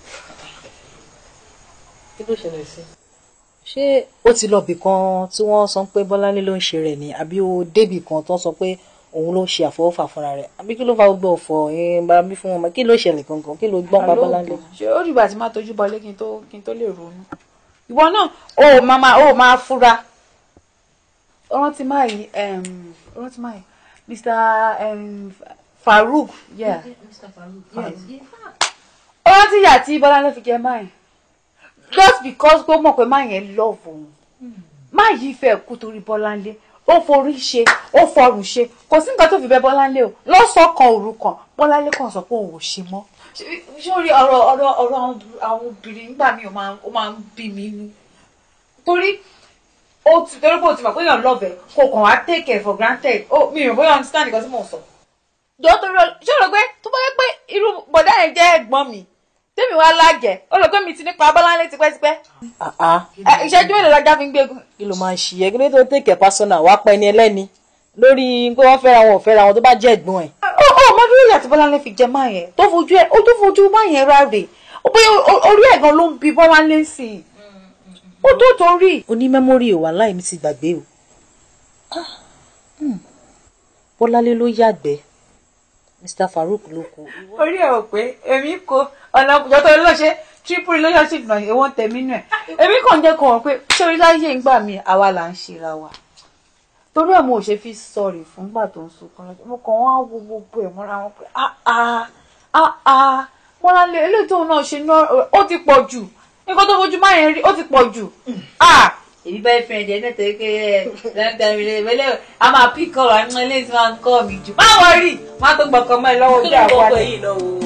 kí ló ṣẹlẹ̀ sí. ṣé ó ti lọ bì kan tí wọ́n sọ pé bọ́láńlé ló ń ṣe rẹ̀ ni àbí ó débì kan tó ń sọ pé òun ló ń ṣe àfọwọ́fà fúnra rẹ̀ àbí kí ló fa gbogbo ọ̀fọ̀ yẹn bá bí fún wọn kí ló ṣẹlẹ̀ gangan kí ló gbọ́n pa bọ́láńlé. ṣé ó dìgbà tí máa tójú bọlé kí n tó kí n tó lè ronú. ìwọ náà ó máa máa ó máa fura. rántí máa yìí rántí máa yìí Mr. Um, Farouk yeah. Mr. Farouk, Yes. yes. ó rántí ìyá tí bọ́láńlé fi jẹ máa yìí just because pé ó mọ̀ pé máa yẹn love òun máa yìí fẹ́ kú torí bọ́láńlé ó forí ṣe ó fọrùn ṣe kò sí nǹkan tó fi bẹ bọ́láńlé o lọ́sọ̀ọ́ kan òru kan bọ́láńlé kan sọ pé òun ò ṣe mọ́ sórí ọ̀rọ̀ ọ̀rọ̀ ọ̀rọ̀ àwọn obì- àwọn obìnrin nígbà míì ó máa ń- ó máa ń bí mi nú torí ó ti torí pé o ti mọ̀ pé èèyàn lọ́bẹ̀ kò kàn wá take it for granted ó mi ò bóyá understand nǹkan tí mò ń sọ. jọ torí ọ ṣé o rò pé tó bá yẹ pé irú bọ̀dá yẹn jẹ́ ẹ̀gbọ́n mi tèmi wá lájẹ̀ ó rò pé mi ti nípa bọ́láńlé tipẹ́tipẹ́ Ẹ, ìṣẹ́jú mélòó lọ́jà fi ń gbégun. kí ló máa ń ṣiyẹ kí ló tó tèkè pásánà wàá pa ẹni ẹlẹ́ni lórí pé wọ́n fẹ́ra wọn ò fẹ́ra wọn tó bá jẹ́ ẹ̀gbọ́n ẹ̀. ó ó mọ bí ìyá tí bọ́láńlé fi jẹ máa yẹn tó fojú ẹ ó tó fojú máa yẹn ráre ó bóyá o- orí ẹ̀ gan ló ń bi bọ́láńlé sí i ó tó torí. oní mẹ́mórì ò wà láì mi ti gbàgbé o. bọ́lálé ló yàgbẹ́ mr farouk ló kú. orí ẹ̀ ò pé èmi kò ọ̀nà ìjọ́tọ̀ ló ṣe triple relationship náà èwo ń tẹ̀mí nù ẹ̀ èmi kàn jẹ́ kó wọ́n pé sórí láyé ìgbà mi àwa là ń ṣera wa torí ẹ̀ mo ò ṣe fi sọ̀rì fúngbà tó ń sunkún lọ́jọ́ mo kàn wá wo gbogbo ẹ̀ mọ́ra wọn pé ah ah ah ah wọn lálẹ́ eléyìí tóun náà ṣe náà ó ti pọ̀ jù nǹkan tó fojú máa yẹn rí ó ti pọ̀ jù ah èmi bá fẹ́ ẹ̀jẹ̀ náà tẹ́ pé ẹ̀ lẹ́ńtẹ̀ mi lè wẹ́lẹ́ a máa pí kọ́ wa ní eléyìí tí wọ́n ń kọ́ mi jù má wọ́n rí má tó gbọ̀kan mọ́ ẹ lọ́wọ́ ojú àwọn gbogbo àlẹ́. èyí lọ wò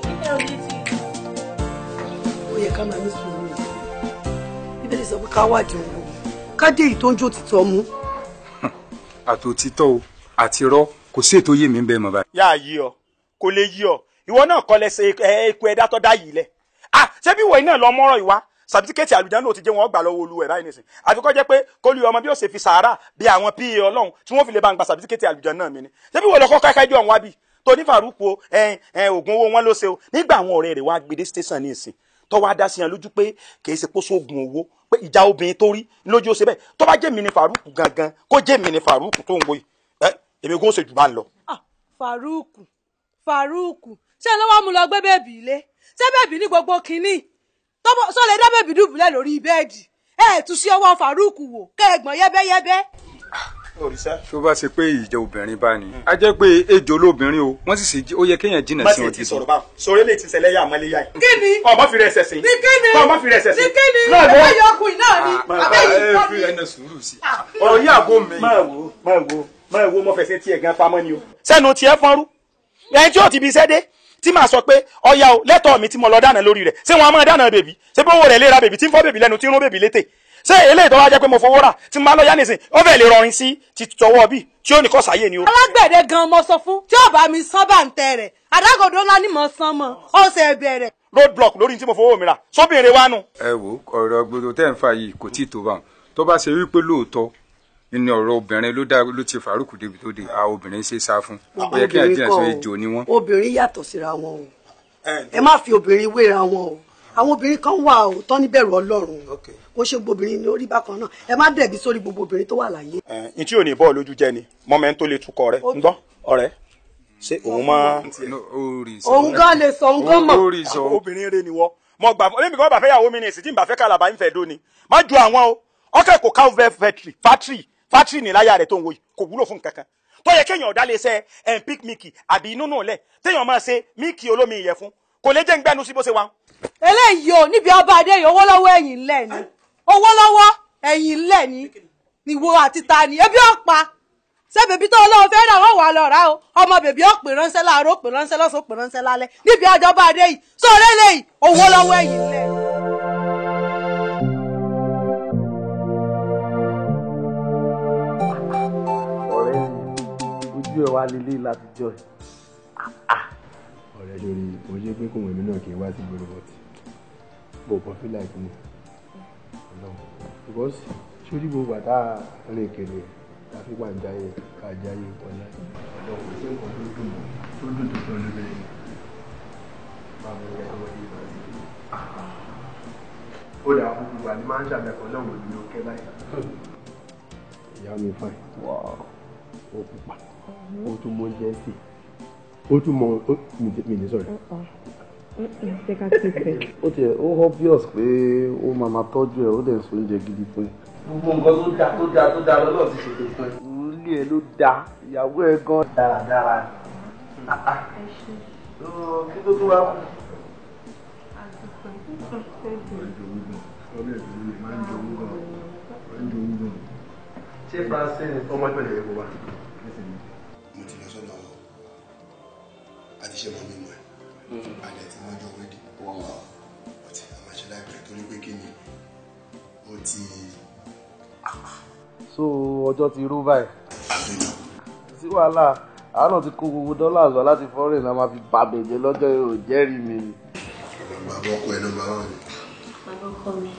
ó yẹ ká máa ní sùúrù yìí bíbélì sọ pé ká wádìí owó ká dé èyí tó ń jó títọ́ mú. àtòtítọ́ o àti irọ́ kò sí ètò yé mi ń bẹ́ẹ̀ mọ́ báyìí. yá a yí ọ kò lè yí ọ ìwọ náà kọ́ lẹ́sẹ̀ eku ẹ̀dá tó dá yìí lẹ̀ ah ṣé bí ìwọ yìí náà lọ mọ́rọ̀ ìwá sàbítíkẹ́tì àlùjáde náà ti jẹ́ wọn gbà lọ́wọ́ olú ẹ̀ báyìí nìsín àfikọ́ jẹ́ pé kólú ọmọ bí ó ṣe fi sàárà bí àwọn pa ọlọ́run tí wọ́n fi lè bá ń gba sàbítíkẹ́tì àlùjáde náà mi ni ṣé bí ìwọ lọ kọ́kọ́ ẹ̀ka ẹjọ́ ọ̀hún wá bí tó ní faruku o ẹn ẹn oògùn owó wọn ló ṣe o nígbà àwọn ọ̀rẹ́ rẹ̀ wá gbèdé station ní ìsìn tó wá dá sí yẹn lójú pé kì í ṣe pósó oògùn owó pé ìjà obìnrin tó rí lójú ó ṣe bẹ́ẹ̀ tó bá jẹ́ mi ni faruku gangan kó jẹ́ mi ni faruku tó ń wo yìí ẹ èmi kò ṣe jù bá ń lọ. faruku faruku ṣé ló wá mú lọ gbé bèbí ilé ṣé bèbí ní gbogbo kínní tọ́bọ̀ sọ lè dá bèbí dùbúlẹ̀ lórí bẹ́ẹ̀dì ẹ̀ tún sí ọwọ́ faruku wò kẹ́ẹ̀gbọ́n yẹ́bẹ́yẹ́bẹ́. tó bá ṣe pé ìjẹ obìnrin bá ní a jẹ́ pé ejò lóbìnrin o wọ́n sì ṣe ó yẹ kéèyàn jìnnà má sí sì wọn ti sọ̀rọ̀ báwọn sọ̀rọ̀ eléyìí ti ṣẹlẹ̀ yà mọ́lẹ́ yá yìí. kí ni ọmọ fi rẹ̀ ṣẹ̀ṣẹ̀ ní kí ni ọmọ fi rẹ̀ ṣẹ̀ṣẹ̀ ní kí ni náà ló ẹ̀yọ ọkùnrin náà ni abẹ́yìn kọ́ ni. ẹnẹ sùúrù sí ọ̀rọ̀ yìí àgọ́ mi. máa wo máa wo máa wo mo fẹsẹ̀ tiẹ̀ gan pamọ́ ni o. sẹ́nu tiẹ̀ fọ́nrú ẹni tí ó ti bi iṣẹ́ dé tí màá sọ pé ọya o lẹ́tọ̀ọ́ mi tí mo lọ dáná lórí rẹ̀ ṣé wọn á máa dáná bèbí ṣé bó wo rẹ̀ léra bèbí tí ń fọ́ bèbí lẹ́nu tí ń rún bèbí létè ṣé eléyìí tó wá jẹ́ pé mo fowó rà tí mo bá lọ yá nìsín ó fẹ́ lè rọrin sí ti tọwọ́ bí tí ó ní kọ́ sáyé ni o. alágbẹ̀dẹ gan mo sọ fún tí ò bá mi sán bàǹtẹ̀ rẹ̀ àdágòdó ńlá ni mo san mọ́ ọ̀sẹ̀ bẹ̀rẹ̀. road block lórí tí mo fowó mi rà sóbìnrin wa nù. ẹ wo ọ̀rọ̀ gbogbo tẹ́ ń fà yìí kò tí ì tó bá wọn tó bá ṣe wípé lóòótọ́ ní ọ̀rọ̀ obìnrin ló dá ló ti Faruku débi tó dé a obìnrin ṣe sá fún ó yẹ kí ẹ jìnnà sí ejò ni wọn. obìnrin yàtọ̀ síra wọn o ẹ má fi obìnrin wéra wọn o àwọn obìnrin kan wà ó tán níbẹ̀rù ọlọ́run kó ṣe gbogbo obìnrin ní orí bákan náà ẹ má dẹ̀bi sórí gbogbo obìnrin tó wà láyé. n tí ò ní bọ́ọ̀ lójú jẹ́ ni mọ́mẹ́ tó lè tukọ̀ rẹ̀ ń gbọ́ ọ̀rẹ́ ṣé òun máa. òun gan lè sọ òun gan mọ̀. obìnrin rẹ ni wọ́ mọ gbà fún mi kò bá fẹ́ yàwó mi ní èsì tí n bá fẹ́ kàlàbà ń fẹ́ dóni má ju àwọn o ọkẹ́ kò ká fẹ́ fẹ́tìrì fátìrì fátìrì ní láyà rẹ̀ tó ń wo yìí kò wúlò fún kankan tó yẹ kéèyàn ọ̀dá lè ṣe empik miki àbí inú nù lẹ̀ téèyàn máa ṣe míìkì olómi ìyẹ̀fun kò lè jẹ́ ń gbẹ́nu sí bó ṣe wà. eléyìí o níbi ọba adé yìí owó lọ́wọ́ ẹ̀yìn ńlẹ̀ ni owó lọ́wọ́ ẹ̀yìn ńlẹ̀ ni ìwo àti ta ni ebi ọ̀pá ṣé bèbí tó olóhùn fẹ́ rà wọ́n wà lọ rà o ọmọ bèbí ó pè ránṣẹ́ láàárọ̀ ó pè ránṣẹ́ lọ́sàn ó pè ránṣẹ́ lálẹ́ níbi ọjọ́ba adé yìí sóòrè eléyìí owó lọ́wọ́ ẹ̀yìn ńlẹ̀. ọ̀rẹ́ mi ojú ẹ̀ wá lélẹ̀ látijọ́ ẹ̀. ọ̀rẹ́ lórí mo ṣe pé kòwé mi náà kì í wá sí gbòòrò bọ́tì mo kàn feel like ni because sórí gbogbo àtà rìn kiri láti wà ń jáyé ká jáyé ọ̀la ọ̀dọ̀ kò sí nǹkan tó dùn mọ́ tó dùn tó tọ́ lórí rẹ̀ báwo ni ẹ̀rọ yìí máa ti rí ó dà kúkú wà ní máa ń ṣàbẹ̀kọ náà wò ní òkè báyìí. ìyá mi fine ó pupa ó tún mọ oúnjẹ sí ó tún mọ mi ní sọ̀rọ̀ ó tiẹ̀ ó obvious pé ó máa máa tọ́jú ẹ̀ ó dẹ̀ ń so oúnjẹ gidi fún ẹ. gbogbo nǹkan tó dáa tó dáa tó dáa lọ́lọ́ ti ṣètò fún ẹ. ilé ẹ ló dáa ìyàwó ẹ gan dáradára. kí ló tún wá kù. ṣé francine ọmọ ìpínlẹ̀ èkó wa. mo ti lọ sọ́dọ̀ àdìsẹ́ mọ́ mímọ́ ẹ̀ àdẹ̀ tí wọ́n jọ wéde ọtí àmàṣẹ láìpẹ́ torí pé kí ni ó ti. so ọjọ́ ti rú báyìí. sí wàhálà àánú ti kó gbogbo dọ́là àgbà láti fọ́rìn náà máa fi bàbẹ̀jẹ̀ lọ́jọ́ èrò jẹ́rìí mi. bàbá ọkọ ẹ nọ́mbà wà ní. bàbá ọkọ mi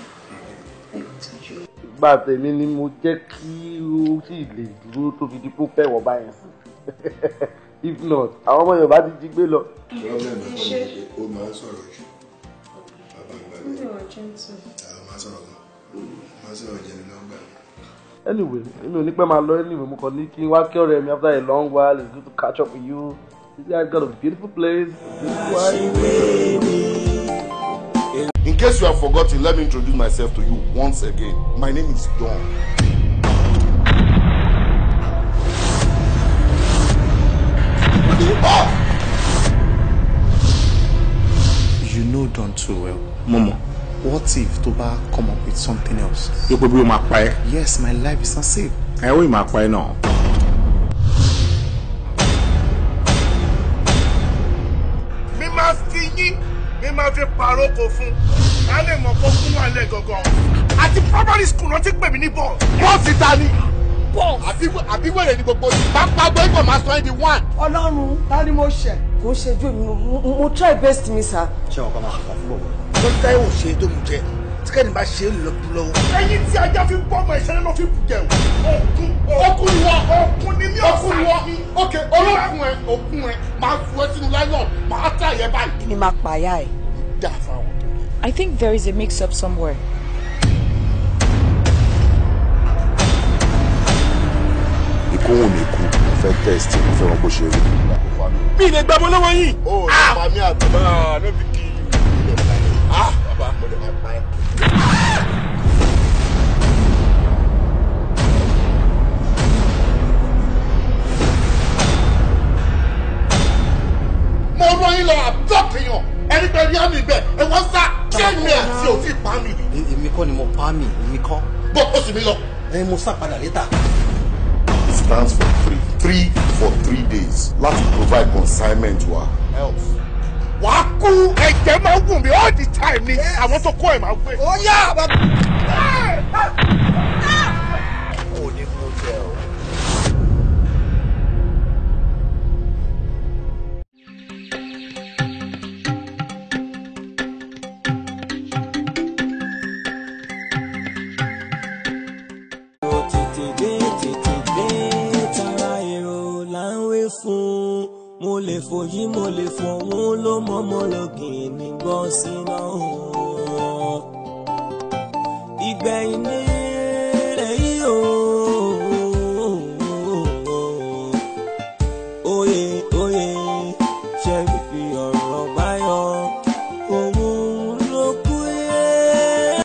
ìgbà tèmi ni mo jẹ́ kí ó sì lè dúró tó fi di kó fẹ́ wọ̀ báyẹn sí if not àwọn ọmọ Yorùbá ti jí gbé lọ. pírọ́blẹ̀mù ẹ̀kọ́ ni pé ó máa ń sọ̀rọ̀ jù bàbá àgbà mi àwọn máa ń sọ̀rọ̀ gan máa ń sọ̀rọ̀ jẹnu lọ́gbà anyway èmi ò ní pẹ́ máa lọ anyway mo kàn ní kí n wá kí ọ̀rẹ́ mi after a long while it's good to catch up with you this guy got a beautiful place beautiful wife. In case you have forgotten, let me introduce myself to you once again. My name is Don. You know Don too well. Momo, what if Toba come up with something else? Yóò pé bí o máa pa ẹ́. Yes, my life is not safe. Ẹ ó ì máa pa ẹ́ náà. mi máa fi yín mi máa fi pàrókò fún ká lè mọ̀ kó fún wa lẹ̀ gangan àti primary school náà ti pè mí ní bọ́ọ̀sì. bọ́ọ̀sì ta ni. bọ́ọ̀sì àbí wẹ̀rẹ̀ ni gbogbo yìí. pápá gbẹ́gbọ̀ máa sọ ẹ́ di one. ọlọ́run ta ni mo ṣẹ̀ kò ń ṣe ju mi mo- mo try best mi sir. ṣé wọn kọ́ máa ṣe fún bọ̀ lọ́jọ́ táyé ò ṣe é tó mú jẹ tí kẹ́ni bá ṣe é lọ bú lọ́wọ́. ẹyin tí ajá fi ń bọ́ ọmọ ìṣẹ́lẹ̀ ló fi bù jẹun. okun okun ni wọ́n okun ni mí ọ̀sán ni wọ́n. ok olókun ẹ okun ẹ máa fún ẹ sínú láyọ̀ máa tà yẹ báyìí. kí ni máa pààyà ẹ̀. dá fáwọn. I think there is a mix up somewhere. Ikú wù mí kú, mo fẹ́ test, mo fẹ́ wọn bó ṣe rí. mi ì lè gbàgbọ́ lọ́wọ́ yìí. Ó lè pa mí àbí. Ah, no be kill you. Ah, bàbá. Mo lè máa pa ẹ́. mo rán yín lọ àbọ̀kìyàn ẹni pé rí àmì bẹ́ẹ̀ ẹ wọ́n sá ṣé mi àti òfin pa mi. èmi kọ́ ni mo pa mí èmi kọ́. bọ́ ó sì mí lọ. ẹ mo sá padà létà. It stands for three. Three for three days. Láti provide consignment wa. Health. wà á kú ẹ̀jẹ̀ máa ń wù mí all the time ni àwọn tó kọ́ ẹ̀ máa gbé. ó yá bàbá. Ó ní kó jẹ o. tètè dé tètè dé tara èrò là ń wé fún mo lè fòyí mo lè fọ̀hún ló mọ́mọ́ lọ́gìn ní bọ́ síná ìgbẹ̀yìn ní rẹ̀ yìí o oyè oyè